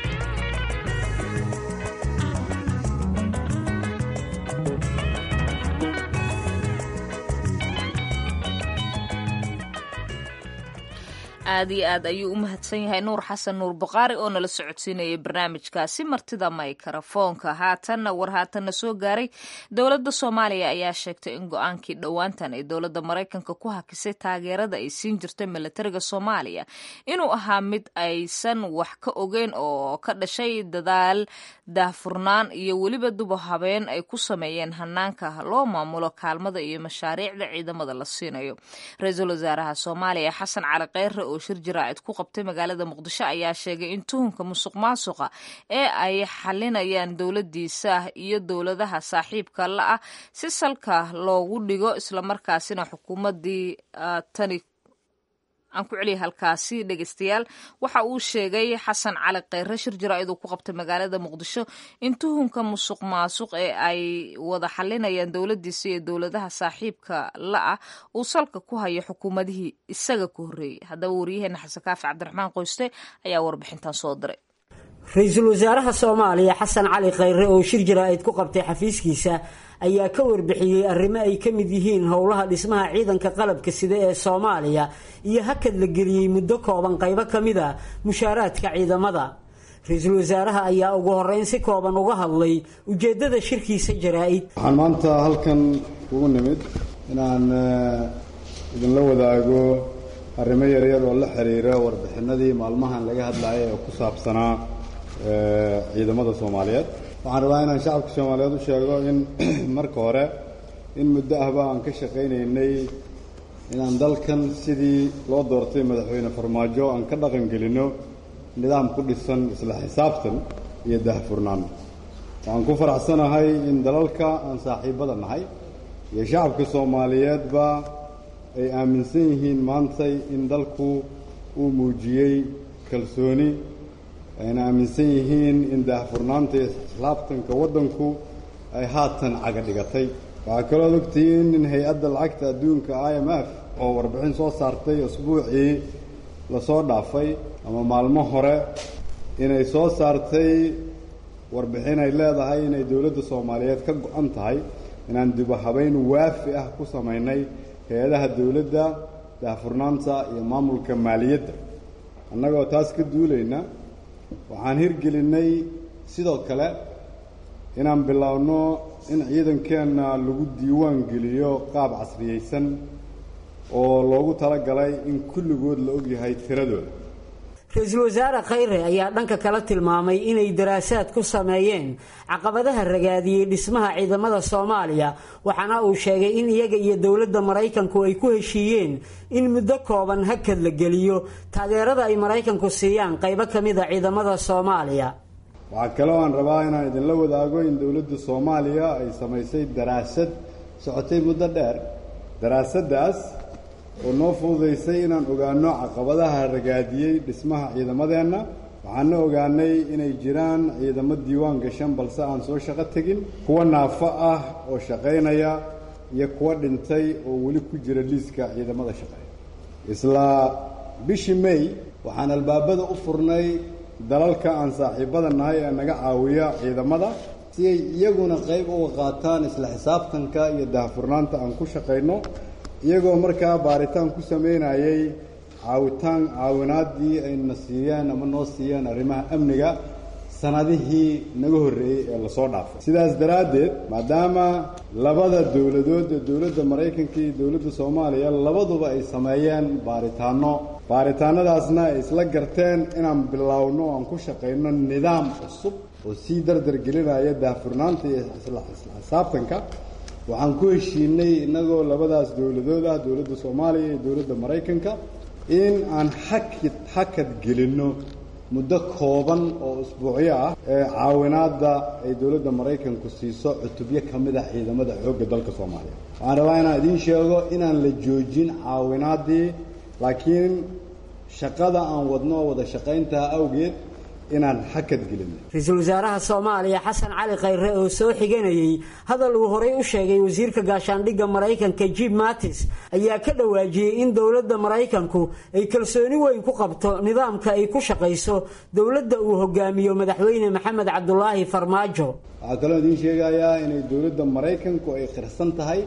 aad iyo aad ayuu u mahadsan yahay nuur xasan nuur baqaari oo nala socodsiinayay barnaamijkaasi martida maykarafoonka haatanna war haatanna soo gaaray dowladda soomaaliya ayaa sheegtay in go-aankii dhowaantan ay dowladda maraykanka ku hakisay taageerada ay siin jirtay milatariga soomaaliya inuu ahaa mid aysan wax ka ogeyn oo ka dhashay dadaal daahfurnaan iyo weliba duba habeen ay ku sameeyeen hanaanka loo maamulo kaalmada iyo mashaariicda ciidamada la siinayo ra-iisul wasaaraha soomaaliya xasan cali kheyre oo shir jaraacid ku qabtay magaalada muqdisho ayaa sheegay in tuhunka musuq maasuqa ee ay xalinayaan dowladiisa iyo dowladaha saaxiibka la ah si salka loogu dhigo islamarkaasina xukuumadii tani aan ku celiya halkaasi dhegeystayaal waxa uu sheegay xasan cali kheyre shir jaraa'id uu ku qabtay magaalada muqdisho in tuhunka musuq maasuq ee ay wada xalinayaan dowladiisa iyo dowladaha saaxiibka la ah uu salka ku hayo xukuumadihii isaga ku horreeyey haddaba waryaheena xasan kaafi cabdiraxmaan qoyste ayaa warbixintan soo diray ra-iisul wasaaraha soomaaliya xasan cali kheyre oo shir jaraa'id ku qabtay xafiiskiisa ayaa ka warbixiyey arrimo ay ka mid yihiin howlaha dhismaha ciidanka qalabka sida ee soomaaliya iyo hakad la geliyey muddo kooban qaybo ka mid a mushaaraadka ciidamada ra-iisul wasaaraha ayaa ugu horeyn si kooban uga hadlay ujeeddada shirkiisa jaraa-id waxaan maanta halkan ugu nimid inaan idinla wadaago arrimo yaryar oo la xiriira warbixinadii maalmahan laga hadlayay ee ku saabsanaa ciidamada soomaaliyeed waxaan rabaa inaan shacabka soomaaliyeed u sheego in marka hore in muddo ahba aan ka shaqaynaynay inaan dalkan sidii loo doortay madaxweyne farmaajo aan ka dhaqan gelinno nidaam ku dhisan isla xisaabtan iyo daahfurnaan waxaan ku faraxsanahay in dalalka aan saaxiibbada nahay iyo shacabka soomaaliyeedba ay aaminsan yihiin maantay in dalku uu muujiyey kalsooni ayna aaminsan yihiin in daahfurnaanta iyo islaabtanka waddanku ay haatan caga dhigatay waxaa kaloo ogtihiin in hay-adda lacagta adduunka i m f oo warbixin soo saartay asbuucii lasoo dhaafay ama maalmo hore inay soo saartay warbixin ay leedahay inay dowladda soomaaliyeed ka go-an tahay inaan dibahabayn waafi ah ku samaynay hay-adaha dowladda daahfurnaanta iyo maamulka maaliyadda annagoo taas ka duulayna waxaan hirgelinnay sidoo kale inaan biloawno in ciidankeenna lagu diiwaan geliyo qaab casriyeysan oo loogu talagalay in kulligood la ogyahay tiradooda ra-iisul wasaare khayre ayaa dhanka kale tilmaamay inay daraasaad ku sameeyeen caqabadaha ragaadiyey dhismaha ciidamada soomaaliya waxaana uu sheegay in iyaga iyo dowladda maraykanku ay ku heshiiyeen in muddo kooban hakad la geliyo taageerada ay maraykanku siiyaan qaybo ka mid a ciidamada soomaaliya waxaa kaloo aan rabaa inaan idinla wadaago in dowladda soomaaliya ay samaysay daraasad socotay muddo dheer daraasaddaas oo noo fududaysay inaan ogaanno caqabadaha ragaadiyey dhismaha ciidamadeenna waxaana ogaanay inay jiraan ciidamo diiwaan gashan balse aan soo shaqo tegin kuwa naafo ah oo shaqaynaya iyo kuwa dhintay oo weli ku jira liiska ciidamada shaqeeya isla bishii may waxaan albaabada u furnay dalalka aan saaxiibbada nahay ee naga caawiya ciidamada si ay iyaguna qayb uga qaataan isla xisaabtanka iyo daahfurnaanta aan ku shaqayno iyagoo markaa baaritaan ku sameynayay caawitaan caawinaaddii ayna siiyeen ama noo siiyeen arrimaha amniga sanadihii naga horreeyey ee lasoo dhaafay sidaas daraaddeed maadaama labada dowladood ee dowladda maraykanka iyo dowladda soomaaliya labaduba ay sameeyeen baaritaanno baaritaannadaasna ay isla garteen inaan bilowno aan ku shaqayno nidaam cusub oo sii dardar gelinaya daahfurnaanta iyo isla xisaabtanka waxaan ku heshiinay innagoo labadaas dowladood ah dowladda soomaaliya iyo dowladda maraykanka in aan xakid xakad gelinno muddo kooban oo usbuucyo ah ee caawinaadda ay dowladda maraykanku siiso cutubyo ka mid ah ciidamada xoogga dalka soomaaliya waxaan rabaa inaan idiin sheego inaan la joojin caawinaaddii laakiin shaqada aan wadno wada shaqayntaa awgeed inaan xakad gelinno ra-iisul wasaaraha soomaaliya xasan cali khayre oo soo xiganayey hadal uu horey u sheegay wasiirka gaashaandhigga maraykanka jim mattis ayaa ka dhawaajiyey in dowladda maraykanku ay kalsooni weyn ku qabto nidaamka ay ku shaqayso dowladda uu hogaamiyo madaxweyne maxamed cabdulaahi farmaajo waxaa kaloo idiin sheegayaa inay dowladda maraykanku ay qirsan tahay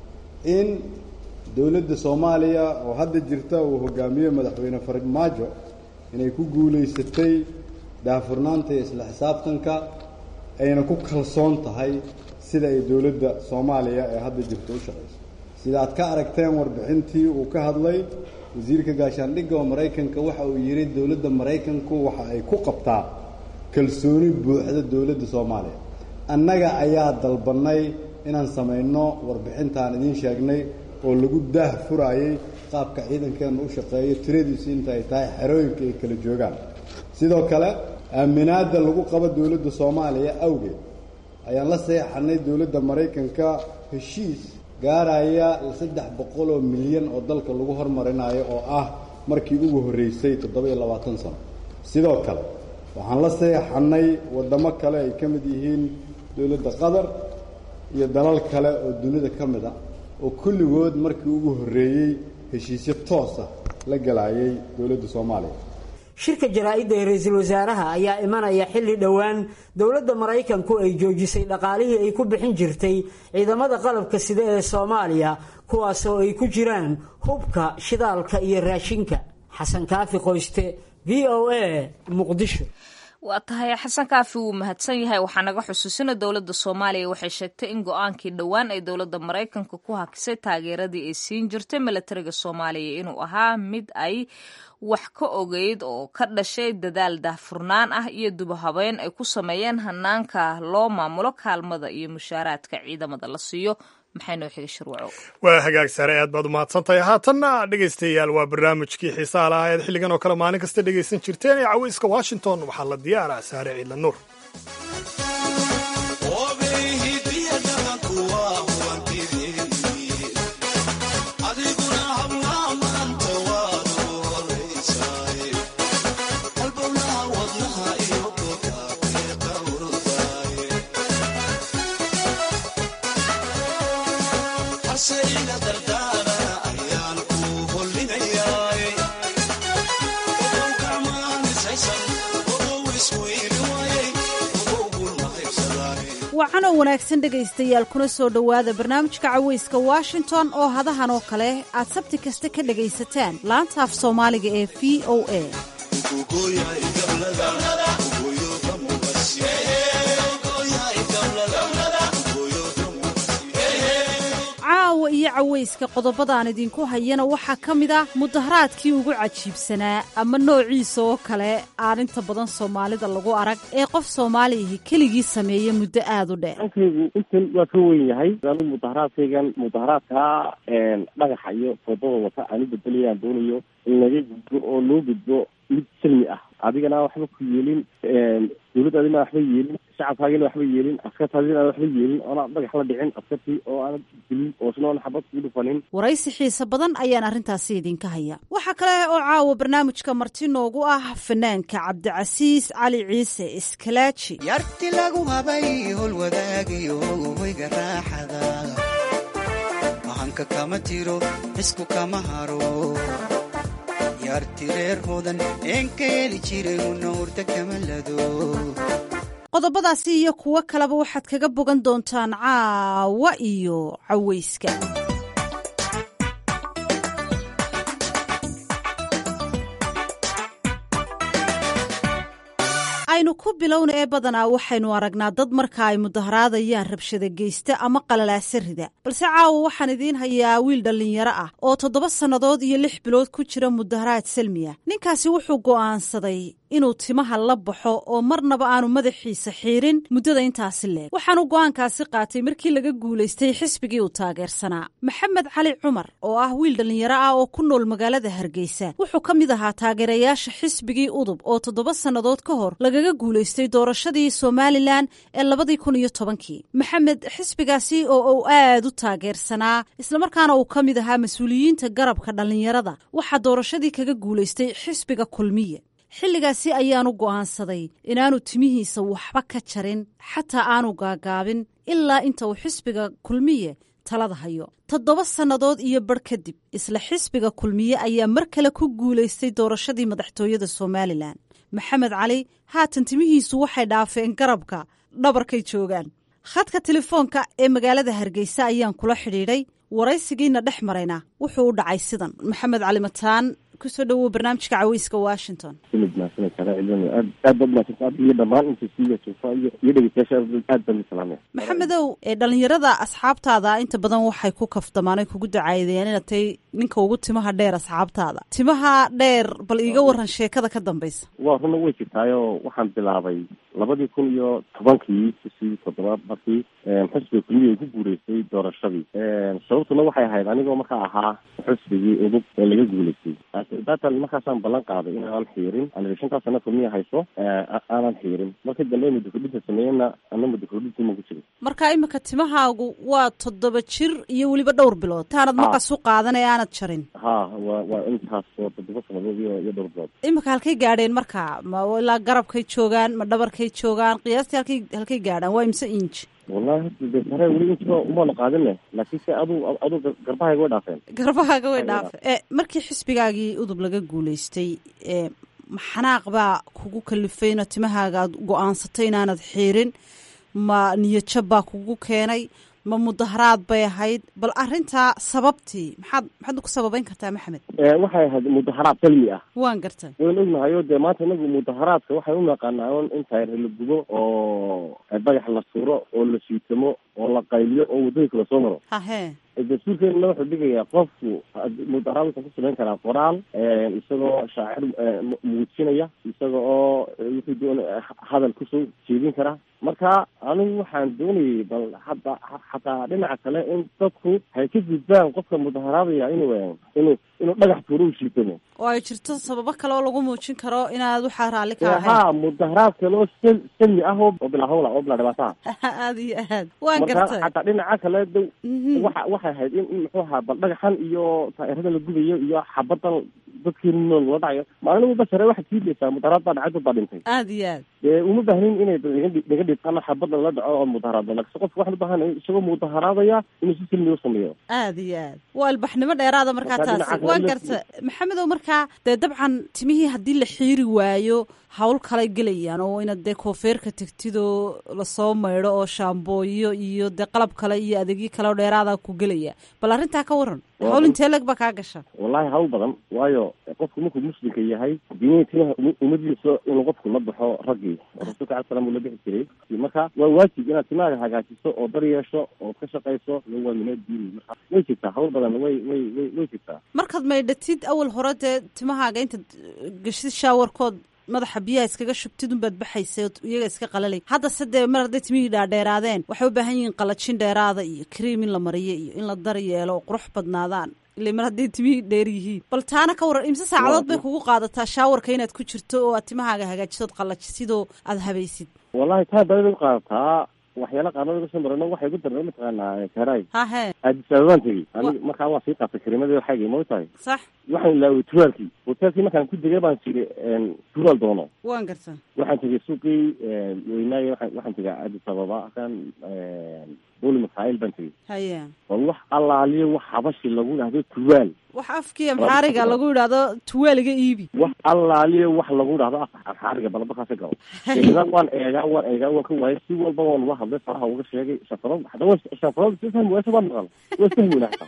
in dowladda soomaaliya oo hadda jirta uu hogaamiyo madaxweyne farmaajo inay ku guulaysatay daahfurnaanta iyo isla xisaabtanka ayna ku kalsoon tahay sida ay dowladda soomaaliya ee hadda jirta u shaqayso sida aad ka aragteen warbixintii uu ka hadlay wasiirka gaashaandhigga oo maraykanka waxa uu yidhi dowladda maraykanku waxa ay ku qabtaa kalsooni buuxda dowladda soomaaliya annaga ayaa dalbannay inaan samayno warbixintaan idiin sheegnay oo lagu daah furaayey qaabka ciidankeenna u shaqeeyo tiradiisu inta ay tahay xerooyinka ay kala joogaan sidoo kale aaminaadda lagu qabo dowladda soomaaliya awgeed ayaan la seexanay dowladda maraykanka heshiis gaaraya saddex boqol oo milyan oo dalka lagu hormarinayo oo ah markii ugu horreysay toddoba-iyo labaatan sano sidoo kale waxaan la seexanay waddamo kale ay ka mid yihiin dowladda qatar iyo dalal kale oo dunida ka mid a oo kulligood markii ugu horreeyey heshiisyo toosa la galayay dowladda soomaaliya shirka jaraa-idda ee ra-iisul wasaaraha ayaa imanaya xilli dhowaan dowladda maraykanku ay joojisay dhaqaalihii ay ku bixin jirtay ciidamada qalabka sida ee soomaaliya kuwaasoo ay ku jiraan hubka shidaalka iyo raashinka xasan kaafi qoyste v o a muqdisho waa tahay xasan kaafi wuu mahadsan yahay waxaa naga xusuusina dowladda soomaaliya waxay sheegtay in go-aankii dhowaan ay dowladda maraykanka ku hakisay taageeradii ay siin jirtay milatariga soomaaliya inuu ahaa mid ay wax ka ogeyd oo ka dhashay dadaal daahfurnaan ah iyo dubahabeyn ay ku sameeyeen hanaanka loo maamulo kaalmada iyo mushaaraadka ciidamada la siiyo maxay noo xiga shirwaco waa hagaag sare aad baad umahadsantahay haatanna dhegaystayaal waa barnaamijkii xiisaha lahaa eed xilligan oo kale maalin kasta dhegaysan jirteen ee caweyska washington waxaa la diyaaraa saare ciidla nuur wacanoo wanaagsan dhegaystayaal kuna soo dhowaada barnaamijka caweyska washington oo hadahan oo kale aad sabti kasta ka dhegaysataan laanta af soomaaliga ee v o a caawa iyo caweyska qodobadaan idinku hayana waxaa ka mid ah mudaharaadkii ugu cajiibsanaa ama noociisa oo kale aan inta badan soomaalida lagu arag ee qof soomaaliyahi keligii sameeya muddo aada u dheer ankaygu intan waa ka weyn yahay anu mudaharaadkaygan mudaharaadkaa dhagaxa iyo foodada wata aan u bedelayaan doonayo in laga gudbo oo loo gudbo mid silmi ah adigana waxba ku yeelin dawladdaadina waxba yeelin shacabkaagina waxba yeelin askartaadina aan waxba yeelin oona dhagax la dhicin askartii oo aanad dilin oosna oona xabad kuu dhufanin waraysi xiise badan ayaan arrintaasi idinka haya waxaa kale oo caawa barnaamijka marti noogu ah fanaanka cabdicasiis cali ciise iskalaaji yarti lagu habay howlwadaagayo hoyga raaxada mahanka kama tiro isku kama haro yarti reer hodan een ka heli jiray una hurda kama lado qodobadaasi iyo kuwo kaleba waxaad kaga bogan doontaan caawa iyo caweyska aynu ku bilowna ee badanaa waxaynu aragnaa dad marka ay mudaharaadayaan rabshada geysta ama qalalaasa rida balse caawa waxaan idiin hayaa wiil dhallinyaro ah oo toddoba sannadood iyo lix bilood ku jira mudaharaad salmiya ninkaasi wuxuu go'aansaday inuu timaha la baxo oo marnaba aanu madaxiisa xiirin muddada intaasi leeg waxaanu go'aankaasi qaatay markii laga guulaystay xisbigii uu taageersanaa maxamed cali cumar oo ah wiil dhallinyaro ah oo ku nool magaalada hargeysa wuxuu ka mid ahaa taageerayaasha xisbigii udub oo toddoba sannadood ka hor lagaga guulaystay doorashadii somalilan ee labadii kun iyo tobankii maxamed xisbigaasi oo uu aad u taageersanaa islamarkaana uu ka mid ahaa mas-uuliyiinta garabka dhallinyarada waxaa doorashadii kaga guulaystay xisbiga kulmiye xilligaasi ayaanu go'aansaday inaanu timihiisa waxba ka jarin xataa aanu gaagaabin ilaa inta uu xisbiga kulmiye talada hayo toddoba sannadood iyo barh kadib isla xisbiga kulmiye ayaa mar kale ku guulaystay doorashadii madaxtooyada somalilan maxamed cali haatan timihiisu waxay dhaafeen garabka dhabarkay joogaan khadka telefoonka ee magaalada hargeysa ayaan kula xidhiidhay waraysigiina dhex marayna wuxuu u dhacay sidan maxamed cali mataan kusoo dhawow barnaamijka caweyska washington iyo dhamaan inta iyo dhegeystayaasha aad baan salaamaya maxamedow ee dhallinyarada asxaabtaada inta badan waxay ku kaftamaanay kugu dacaydeen inaad tahay ninka ugu timaha dheer asxaabtaada timaha dheer bal iiga waran sheekada ka dambaysa waa runa way jirtaayo waxaan bilaabay labadii kun iyo tobankii bishii toddobaad markii xusbiga kulmiya ay ku guuleystay doorashadii sababtuna waxay ahayd anigoo markaa ahaa xusbigii udub ee laga guuleystay datan markaasaan ballan qaaday in aanan xiirin aniga shantaa sana kulmiya hayso aanan xiirin markii dambe mudakordhinta sameeyena ana mudakordhintii ma ku jirin marka imika timahaagu waa toddoba jir iyo weliba dhowr bilood taanad maqas u qaadan ee aanad jarin ha wa waa intaas oo toddoba sanadood iyo iyo dhowr bilood imika halkay gaadheen marka ma ilaa garabkay joogaan ma dhabarkay joogaan qiyaastii halkay halkay gaadhaan waa imse inj wallahi de sare weli intiba umana qaadine laakiin se adu adu garbahayga way dhaafeen garbahaaga way dhaafe e markii xisbigaagii udub laga guulaystay e maxanaaq baa kugu kalifay ina timahaaga aad go-aansatay inaanad xiirin ma niyadjab baa kugu keenay ma mudaharaad bay ahayd bal arrintaa sababtii maxaad maxaad ku sababeyn kartaa maxamed waxay ahayd mudaharaad salmi ah waan gartay wayn ognahay o dee maanta inagu mudaharaadka waxay u naqaanaa un in taayre la gubo oo bagax la suro oo la siitamo oo la qayliyo oo waddooyinka lasoo maro hahe dastuurkeena wuxuu dhigayaa qofku mudaharaad wuxuu ku samayn karaa qoraal isagoo shaacir muujinaya isaga oo wuxuu doon hadal kusoo jeedin karaa marka anigu waxaan doonayay bal hadda xataa dhinaca kale in dadku hay ka gudbaan qofka mudaharaadaya inuu inuu inuu dhagax tuuro u shiitamo oo ay jirto sababo kale oo lagu muujin karo inaad waxaa raalli ka ahayn ha mudaharaad kale oo sal salmi ah oo bilaa hawla oo bilaa dhibaataha aad iyo aad waan marka gartay xataa dhinaca kale dow waxa waxay ahayd in in muxuu ahaa bal dhagaxan iyo taa'irada la gubayo iyo xabadan dadkii nool la dhacayo maalin walba sare waxaad sii daysaa mudaharaad baa dhacay dad baa dhintay aad iyo aad dee uma baahnin inay naga dhibqana xabadan la dhaco oo mudaharaado laakiin qofka waxaan u baahanay isagoo mudaharaadaya inuu si silmiya u sameeyo aad iyo aad waa albaxnimo dheeraada markaa Marka taasi dhinaca waan kale garta maxamedow markaa dee dabcan timihii haddii la xiiri waayo hawl kalay gelayaan oo inaad dee koofeerka tegtid oo lasoo maydho oo shaambooyo iyo dee qalab kale iyo adeegyo kale oo dheeraada ku gelaya bal arrintaa ka waran Waa hawl run. intee leg baa kaa gasha wallahi hawl badan waayo qofku markuu muslimka yahay diinihii timaha uma- uma diiso inuu qofku la baxo raggii oo rasuulka cala salam uu la bixi jiray marka waa waajib inaad timahaaga hagaajiso oo dar yeesho oo ka shaqayso waa minaa diini marka way jirtaa hawl badan way way way way jirtaa markaad maydhatid awal hore dee timahaaga intaad geshid shaawarkood madaxa biyaha iskaga shubtid unbaad baxaysay oo iyaga iska qalalay haddase dee mar hadday timihii dhaadheeraadeen waxay u baahan yihiin qalajin dheeraada iyo kriim in la mariyo iyo in la dar yeelo oo qurux badnaadaan ile mar hadday timihii dheer yihiin bal taana ka waran imse saacadood bay kugu qaadataa shaawarka inaad ku jirto oo aad timahaaga hagaajisood qallajisid oo aad habaysid wallahi taa dalida u qaadataa waxyaala qaarnada uga soo marano waxay ku darnay mataqaanaa karay hahe addis ababaan tegey ani markaa waa sii qaatay karimadii xaygay ma tahay sax waxaan ilaaway turaalkii hoteelkii markaan ku degay baan jiri turaal doono waan garta waxaan tegay suuqii weynaaye waxaan waxaan tegay addis ababa kan booli makaayil baan tegey haye bal wax allaaliyo wax habashi lagu dhahdo tuwaal wax afkii amxaariga lagu yidhaahdo tuwaaliga iibi wax allaaliyo wax lagu dhahdo af amxaariga balabakaasa galo deetana waan eegaa waan eegaa waan ka waayay si walba waan uga hadlay faraha uga sheegay shafarad hada wa shafarad si fahmi waasa waan maqal waa fahmi wanaagsan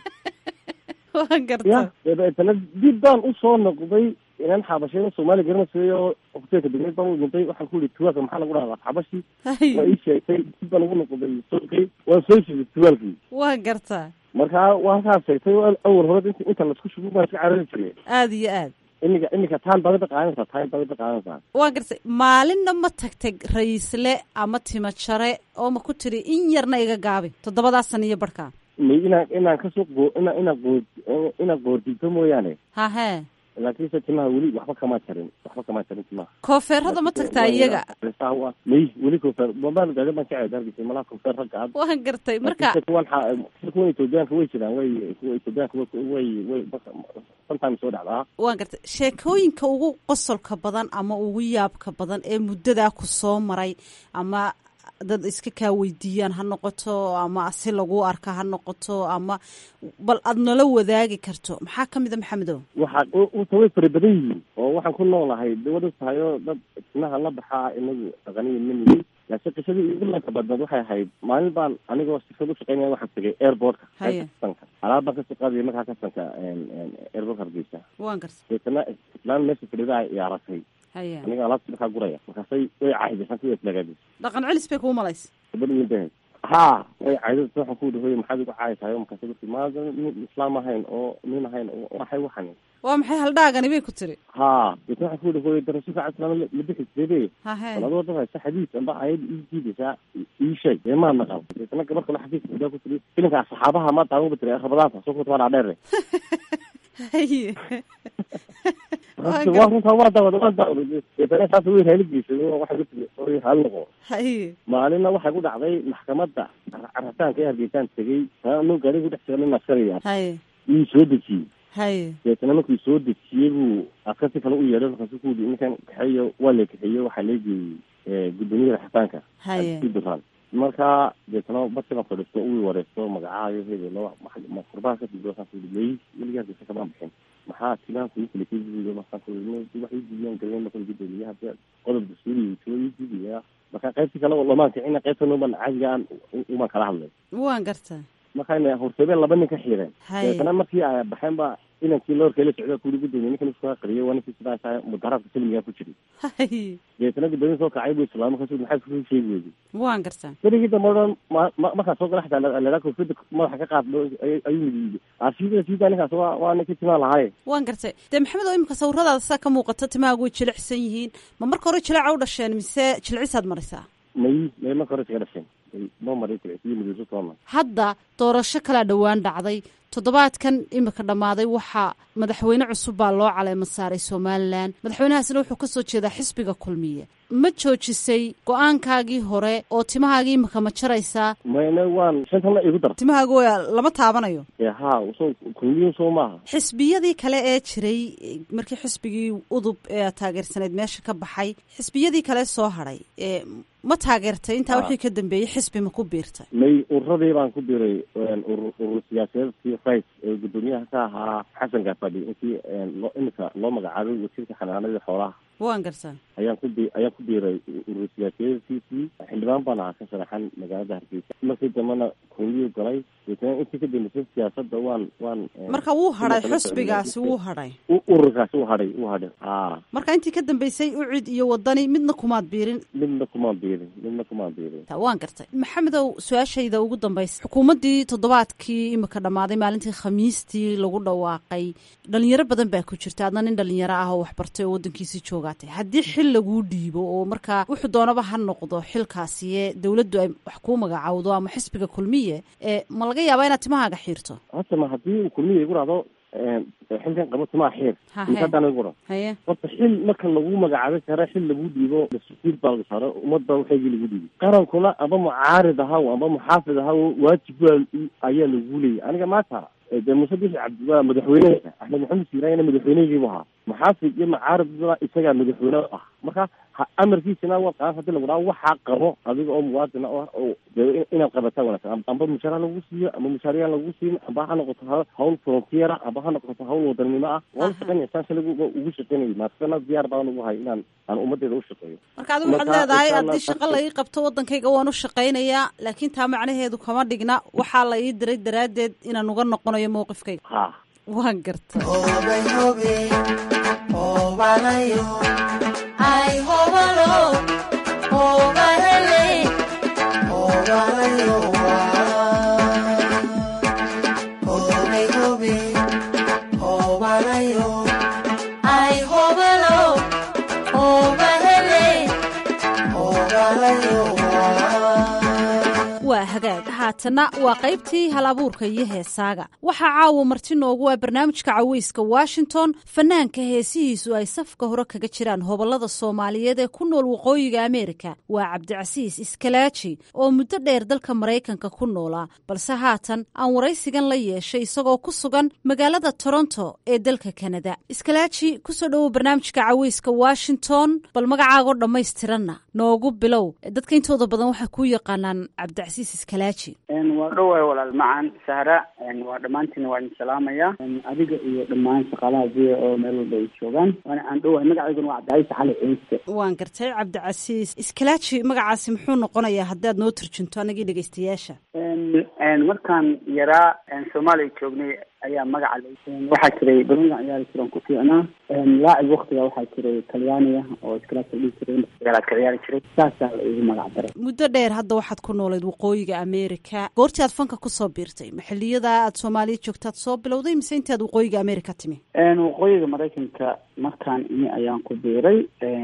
waan garta ya dabeetana dib baan usoo noqday inaan xabashada soomaali garanaysayo hoteelka degmeed baan u dhintay waxaan ku yihi tuwaalka maxaa lagu dhahdaa xabashi waa ii sheegtay dib baan ugu noqday sookay waan soo sheegay tuwaalkii waan gartaa marka waa halkaas sheegtay awal hore inta inta laisku shugu baan iska carari jiray aada iyo aad iminka iminka taan baad qaadanaysaa taan baad qaadanaysaa waan gartay maalinna ma tagtay ra-iisle ama timo jare oo ma ku tiri in yarna iga gaabi toddobadaa sana iyo barhkaa may inaan inaan kasoo qoo inaan inaan qoo inaan qoordiito mooyaane hahe laakiinse timaha weli waxba kama jarin waxba kama jarin timaha koofeerada ma tagtaa iyaga may weli koofeer bambaan gaada baan ka ceeda argisa malaha koofeer ragga ad waan gartay marka kuwan kuwan etoobiyaanka way jiraan way kuwa etoobiyaanka way way sometimes soo dhacdaa waan gartay sheekooyinka ugu qosolka badan ama ugu yaabka badan ee muddadaa ku soo maray ama dad iska kaa weydiiyaan ha noqoto ama si lagu arka ha noqoto ama bal aad nala wadaagi karto maxaa kamid a maxamedow waxaa uta way fara badan yihiin oo waxaan ku noolahay dawada tahayo dad timaha la baxaa inagu dhaqaniya manihi laakiin qisadii igu lanka badnaed waxay ahayd maalin baan anigoo sifad u shaqeynaya waxaan tegay airportka kasanka alaab baan kasoo qaadaya markaa kasanka airportka hargeysa waan garta deetana islaan meesha fadhida ay aragtay haya aniga alaabta markaa guraya markaasay way caahidaysan kuwa islagaadis dhaqan celis bay kuu malaysa gabadh weyn bay ha way caydada waxaan ku dhahoy maxaad igu caayi tahay markaasay ku maada nin islaam ahayn oo nin ahayn oo waxay waxan waa maxay haldhaagani bay ku tiri ha deetna waxaan ku dhahoy darasuulka cali salaam la bixi jirebe hahe adoo dad haysa xadiis amba ayad ii jiidaysaa ii sheeg dee maa naqal deetna gabar kale xadiis gudaa ku tiri filimka saxaabaha ma daawan ba tiri rabadaanta soo kuta waa dhaadheere haye waa runtaa waa daawada waa daawada deetana saas way raaligiisa waxay ku tiri oy hal noqo haye maalina waxay ku dhacday maxkamadda carritaanka ee hargeysaan tegey anuu gaari ku dhex jira nin askariya haye wuu soo dejiyey haye deetana markuu soo dejiyey buu askarti kale u yeedhay markaasu ku yidhi ninkan kaxeeyo waa la kaxeeyo waxaa leegeeyey guddoomiyada xitaanka haye duraan marka deetana barti baan fadhiisto uu wareysto magacaayo hebelo kurbaha ka fido waxaan kuyihi wey weligaa hargeysa kamaan bixin maxaa timaan kugu kala keediyo markaan ku wax ii diidiyaan galay marka gudoomiye hadda qodob dastuuri tuwa ii diidaya marka qaybtii kale lamaan kicina qaybta nuban caadiga aan umaan kala hadlay waan gartaa markayna horseebeen laba nin ka xiireen Haye. deetana markii ay baxeen ba inankii loorkee la socda kuli gudoomiye ninkan iskaa qariyay waa ninkii sidaasa mudaharaadka silmigaa ku jiray haye deetana gudoomiye soo kacay buu islaamay markaasu maxaa kusoo sheegi weyday waan gartaa berigii dambe o dhan ma- ma- markaan soo gala xataa ladhaa koofiyada madaxa ka qaad ayuu midiyey asiida siida ninkaas waa waa ninkii timaa lahaaye waan gartay dee maxamed oo imika sawiradaada saa ka muuqata timahaagu way jilicsan yihiin ma marka hore jileeca u dhasheen mise jilcisaad marisaa may may marka hore iskaga dhasheen noo maray iyo midooso toona hadda doorasho kalaa dhowaan dhacday toddobaadkan imika dhammaaday waxaa madaxweyne cusub baa loo caleema saaray somalilan madaxweynahaasina wuxuu kasoo jeedaa xisbiga kulmiye ma joojisay go-aankaagii hore oo timahaagii imika ma jaraysaa mayna waan shantana igu dar timahaagu waa lama taabanayo ee ha soo kulmiyo soo maaha xisbiyadii kale ee jiray markii xisbigii udub ee taageersaneyd meesha ka baxay xisbiyadii kale soo hadhay ee ma taageertay intaa Ah. wixii ka dambeeyey xisbi ma ku biirtay may ururadii baan ku biray urur urur siyaasadeedkii rais ee gudoomiyaha ka ahaa xasan gaafadhi intii loo imika loo magacaabay wasiirka xanaanadii xoolaha waan gartaa ayaan ku bi ayaan ku biiray urur siyaasadeedkiisii xildhibaan baan ahaa ka sharaxan magaalada hargeysa markii dambena kulmiyuu galay deetana intii ka dambeysay siyaasadda waan waan marka wuu hadhay kala xisbigaasi wuu hadhay u- ururkaasi u hadhay u hadhay ha marka intii ka dambeysay ucid iyo wadani midna kumaad biirin midna kumaan biirin midna kumaan biirin Ta- waan gartay maxamedow su-aashayda ugu dambaysa xukuumaddii toddobaadkii imika dhammaaday maalintii khamiistii lagu dhawaaqay dhalinyaro badan baa ku jirta adna nin dhalinyaro ah oo waxbartay oo waddankiisii joogaatay haddii xil laguu dhiibo oo markaa wuxuu doonaba ha noqdo xilkaasi ee dowladdu ay wax kuu magacaawdo ama xisbiga kulmiye ee ma laga yaabaa inaad timahaaga xiirto horta ma haddii uu kulmiya igu dhahdo xilkan qabo timaa xiir Ha, inta he. haddaan igu dhao haye horta xil marka lagu magacaabay kare xil lagu dhiibo mas-uuliyad baa laga saaro ummad baa waxaygii lagu dhiibay qarankuna amba mucaarid ahaw amba muxaafid ahaw waajib waa ayaa lagu leeyay aniga maanta dee muuse bixi cabdi waa madaxweynehaysa axmed maxamed siiraayana madaxweynehaygiibu ahaa maxaafid iyo macaaridba isagaa madaxweyne ah marka ha amarkiisina waa qaas hadii lagu dhaha waxaa qabo adiga oo muwaadina ah oo dee inaad qabataa wanaagsan amba mushaara lagu siiyo ama mushaariyaan lagu siin amba ha noqoto ha hawl frontiera amba ha noqoto hawl wadanimo ah waan shaqeynaya saan shalay ugu shaqeynayay maasana diyaar baan ugu hay inaan aan ummadeeda u shaqeeyo marka adigu waxaad leedahay haddii shaqo la ii qabto waddankayga waan u shaqaynayaa laakiin taa macnaheedu kama dhigna waxaa la ii diray daraaddeed inaan uga noqonayo mowqifkayga ha waan garta waa hagaag haatana waa qaybtii hal abuurka iyo heesaaga waxaa caawa marti noogu ah barnaamijka caweyska washington fanaanka heesihiisu ay safka hore kaga jiraan hobolada soomaaliyeed ee ku nool waqooyiga ameerika waa cabdicasiis iskalaaji oo muddo dheer dalka maraykanka ku noolaa balse haatan aan waraysigan la yeeshay isagoo ku sugan magaalada toronto ee dalka kanada iskalaaji kusoo dhowow barnaamijka caweyska washington bal magacaagoo dhammaystiranna noogu bilow dadka intooda badan waxay ku yaqaanaan cabdicasiis iskalaaji waa dhowahay walaal macan sahra waa dhammaantiina waa idin salaamaya adiga iyo dhammaan shaqaalaha v o meel walba ay joogaan waana aan dhowahay magacayguna waa cabdicasiis cali ciise waan gartay cabdicasiis iskalaaji magacaasi muxuu noqonayaa haddaad noo turjunto anagii dhegeystayaasha markaan yaraa soomaaliya joognay ayaa magaca waxaa jiray banoonigan ciyaari jiran ku fiicnaa laacib waktiga waxaa jiray talyaaniga oo iskalaasa dhihi jiray magaalaad ka ciyaari jiray saasaa la igu magac daray muddo dheer hadda waxaad ku noolayd waqooyiga ameerika goortii aad fanka kusoo biirtay maxiliyada aad soomaaliya joogtaad soo bilowday mise intaad waqooyiga ameerika timi waqooyiga maraykanka markaan imi ayaan ku biiray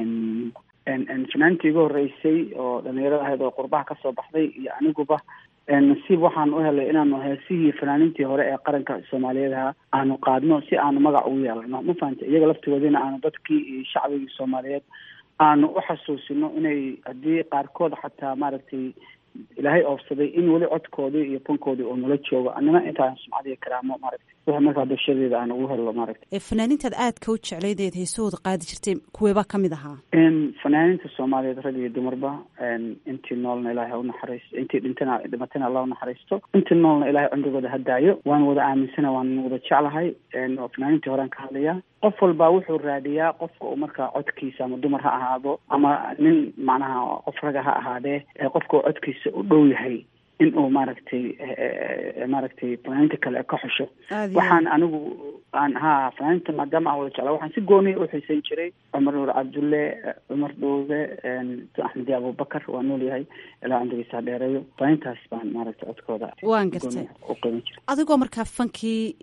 fanaantii igu horeysay oo dhalinyarada ahayd oo qurbaha kasoo baxday iyo aniguba nasiib waxaan u helay inaanu heesihii fanaaniintii hore ee qaranka soomaaliyeed ahaa aanu qaadno si aanu magac ugu yeelano ma fahanta iyaga laftigoodina aanu dadkii iyo shacbigii soomaaliyeed aanu u xasuusino inay haddii qaarkood xataa maaragtay ilaahay oofsaday in weli codkoodii iyo fankoodii uu nala joogo annana intaan sumcad iyo karaamo maaragtay wixii markaa bulshadeeda aan ugu helno maaragtay fanaaniintaad aadka u jeclaydeed heesahooda qaadi jirtay kuweeba ka mid ahaa fanaaniinta soomaaliyeed rag iyo dumarba intii noolna ilaahay ha unaxariisto intii dhintana dhimatana allah unaxariisto intii noolna ilaahay cumrigooda ha daayo waan wada aaminsana waan wada jeclahay oo fanaaniintii horean ka hadlayaa qof walbaa wuxuu raadiyaa qofka uu markaa codkiisa ama dumar ha ahaado ama nin macnaha qof raga ha ahaadee qofka uu codkiisa u dhow yahay in uu maaragtay maaragtay fanaaniinta kale ka xusho waxaan anigu aan ha fanaaniinta maadaama aan wada jeclaa waxaan si gooniya u xiisayn jiray cumar nuur cabdulle cumar dhowbe axmedi abubakar waa nool yahay ilaa cumrigiisa ha dheereeyo fanaaniintaas baan maaragtay codkooda waan gartay u qiiman jiray adigoo markaa fankii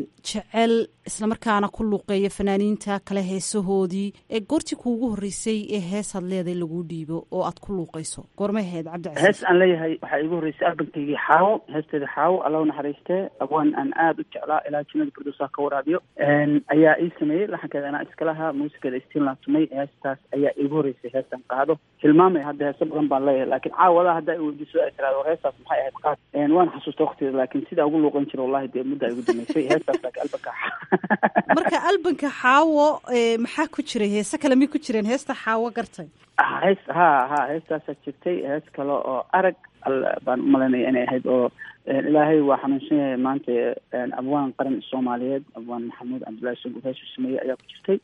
jecel islamarkaana ku luuqeeya fanaaniinta kale heesahoodii ee goortii kuugu horreysay ee heesaad leeday laguu dhiibo oo aad ku luuqayso goormay ahayd cabdicasiis hees aan leeyahay waxaa iigu horreysay albankaygii xaawo heesteeda xaawo alla u naxariistee abwaan aan aada u jeclaa ilaa jannada firdowsaha ka waraabiyo ayaa ii sameeyey laxankeeda anaa iska lahaa muusigeeda istiinlaan tumay heestaas ayaa iigu horreysay heestan qaado hilmaamay hadda heeso badan baan leeyahay laakiin caawadaa hadda ay weydiiso ay tiraado heestaas maxay ahayd qaad waan xasuusta waktigeeda laakiin sidaa ugu luuqan jira wallahi dee mudda igu damaysay heestaas laakiin albanka marka albanka xaawo maxaa ku jiray heese kale mi ku jireen heesta xaawo gartay hees ha ha heestaasaa jirtay hees kale oo arag baan umalaynaya inay ahayd oo ilaahay waa xanuunsan yahay maanta abwaan qaran soomaaliyeed abwaan maxamuud cabdullahi sungur heesu sameeyey ayaa ku jirtay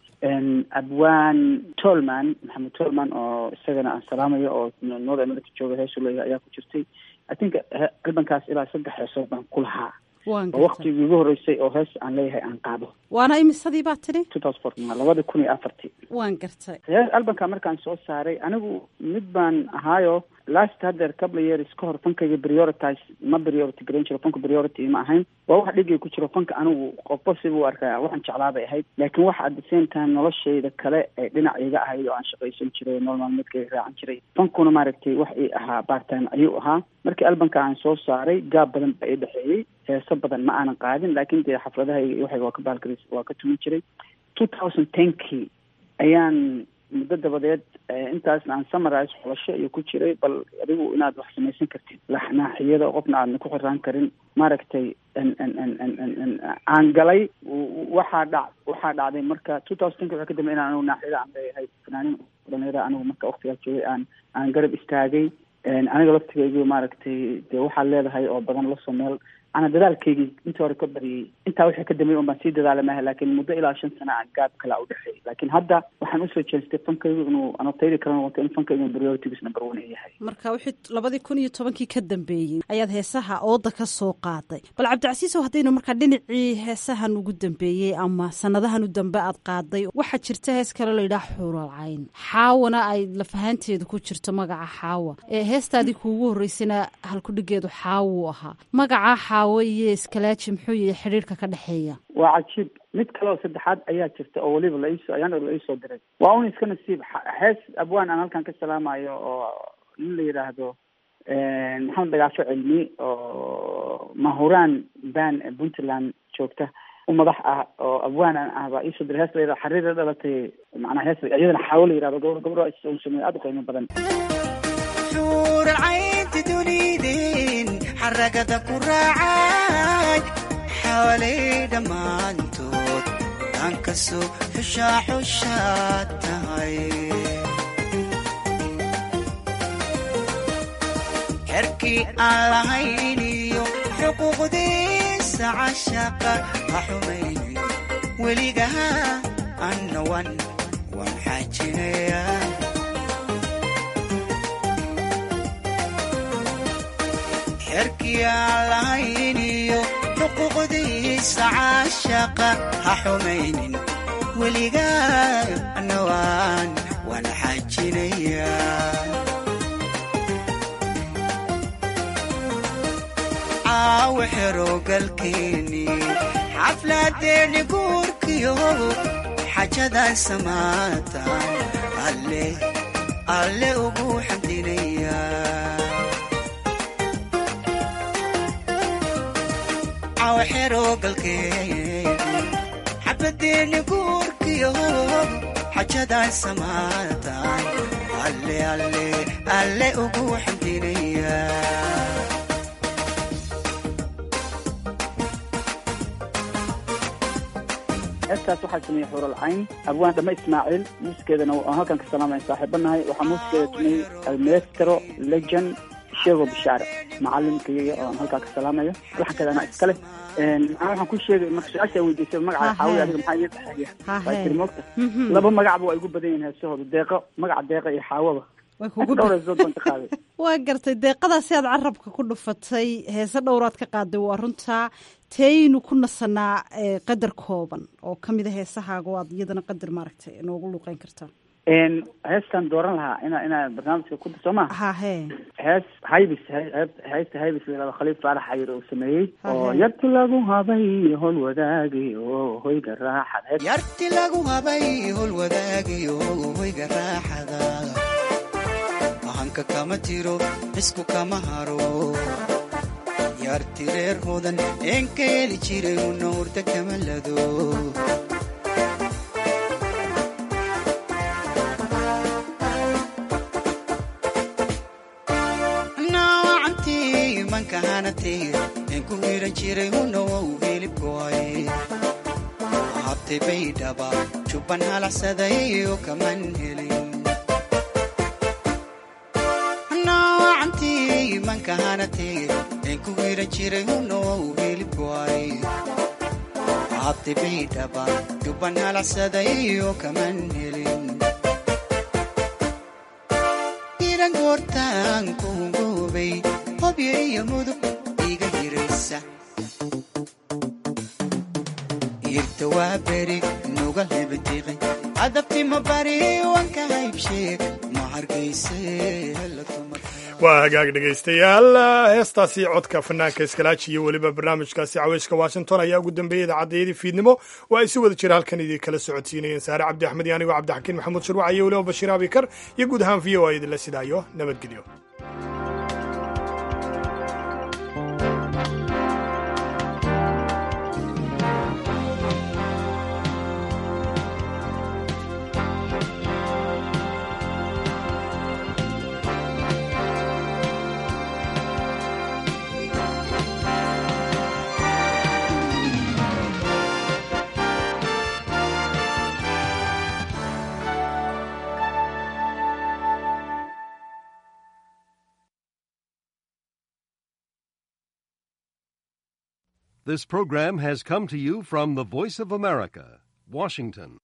abwaan tolman maxamed tolman oo isagana aan salaamayo oo north america jooga heesu leeyahay ayaa ku jirtay i think albankaas ilaa saddex heesood baan ku lahaa oo waktigii ugu horreysay oo hees aan leeyahay aan qaado waana imisadii baa tidhi two thousand fourteen labada kun iyo afartii waan gartay hees albanka markaan soo saaray anigu mid baan ahaayo last haddeer couple years ka hor fankayga prioritize ma priority garan jiro fanka priority ma ahayn waa wax dhigay ku jiro fanka anigu qofba sibu arkaya waxaan jeclaa bay ahayd laakiin waxa at the same time noloshayda kale ee dhinac iga ahayd oo aan shaqaysan jiray nolol maalmeedkayga raacan jiray fankuna maaragtay wax ii ahaa bartime ayuu ahaa markii albanka aan soo saaray gaab badan baa ii dhexeeyey heeso badan ma aanan qaadin laakiin dee xafladahayga iyo waxayga waa ka baalgaris waa ka tumin jiray two thousand tenkii ayaan muddo dabadeed intaasna aan samarise xulasho iyo ku jiray bal adigu inaad wax samaysan kartid laxnaaxiyada oo qofna aadna ku xiraan karin maaragtay aan galay waxaa dhac waxaa dhacday marka two thousandka waxaa ka dambe inaan anigu naaxiyada aan leeyahay fanaanin dhalinyara anigu marka waktigaas joogay aan aan garab istaagay aniga laftigaygu maaragtay dee waxaad leedahay oo badan lasoo meel ana dadaalkaygii intii hore ka badiyey intaa wixii ka dambeey un baan sii dadaala maaha laakiin muddo ilaa shan sana aan gaab kala u dhexeey laakiin hadda waxaan usoo jeestay fankaygu inuu anataydi karan wato in fankaygu priorities number one yahay marka wixii labadii kun iyo tobankii ka dambeeyey ayaad heesaha ooda ka soo qaaday bal cabdicasiisow haddaynu markaa dhinacii heesahan ugu dambeeyey ama sanadahan u dambe aad qaaday waxaa jirta hees kale layidhaha xuuralcayn xaawana ay lafahaanteedu ku jirto magaca xaawa ee heestaadii kuugu horreysana halkudhigeedu xaawuu ahaa magaca xaawo iyo iskalaaji muxuu yihi xidhiirka ka dhexeeya waa cajiib mid kale oo saddexaad ayaa jirta oo weliba laiso ayaan la iisoo diray waa un iska nasiib hees abwaan aan halkan ka salaamayo oo nin la yidhaahdo maxamed dagaasho cilmi oo mahuraan ban puntland joogta u madax ah oo abwaan aan ah baa iisoo diray hees la yidhahdo xariira dhalatay macnaa hees iyadana xaawo la yidhahdo gabor gabadho sameeye aada u qiimo badan xuuralcaynti dunidin xaragada ku raacay xawalay dhammaantood dhankasoo xushaa xushaa tahay xerkii aan lahayn iyo xuquuqdiisa cashaqa ha xumaynin weligaha annawan waan xaajinaya xerkii aan lahayn iyo xuquuqdiisa caashaqa ha xumaynin weligaa annawaan waan xaajinayaa caawo xeroogalkeeni xafladeeni guurkiyo xajadan samaatan alle alle ugu xamdinayaa xabadeeni guurkiyo xajadan samaatan alle alle alle ugu xamdinaya heestaas waxaa sameeyey xuuralcayn abwaan dhama ismaaciil muusikeedana aan halkan ka salaamaya saaxiibanahay waxaa muusikeeda sameeyey almestro legend sheego bishaare macalimkayga oo aan halkaa ka salaamayo laxankeeda anaa iskale maxaa waxaan ku sheegay marka su-aasha weydiisay magaca xaawi adiga maxaa iga dhexeeya waa tiri moogta laba magacba waa igu badan yihin heesahooda deeqo magaca deeqa iyo xaawaba dhowrasoo doonta qaaday waa gartay deeqadaasi aad carabka ku dhufatay heese dhowraad ka qaaday waa runtaa teynu ku nasanaa qadar kooban oo kamid a heesahaaga o aad iyadana qadar maaragtay noogu luuqeyn kartaa heestan dooran lahaa ina inaa barnaamijka ku soo ma hahe hees haybis heesta haybis la yihahdo khaliif faarax xayir oo sameeyey oo yarti lagu habay hol wadaagi oo hoyga raaxad yarti lagu habay hol wadaagi oo hoyga raaxada ahanka kama tiro isku kama haro yarti reer hodan een ka heli jiray una hurda kama lado en ku hiran jiray hunow hilibkoay habtay baydhaba jubban halaxsaday oo kaman helin noocantii mankahanatay en ku hiran jiray hunow hilibkoay habtay baydhaba jubban halaxsaday oo kaman helin iran goortaan kuhungoobay hobyo iyo mudug iga hiraysa irta waa beri nuga hebatiqi adabtima bari wanka haybsheeg ma hargayse waa hagaag dhegaystayaal heestaasi codka fanaanka iskalaaji iyo weliba barnaamijkaasi caweyska washington ayaa ugu dambeeyey idaacadayadii fiidnimo oo ay si wada jira halkan idin kala socodsiinayeen saare cabdi axmed iyo anigoo cabdixakiin maxamuud shirwac iyo weliba bashiir abikar iyo guud ahaan v o a idinla sidaayo nabadgelyo This program has come to you from the Voice of America, Washington.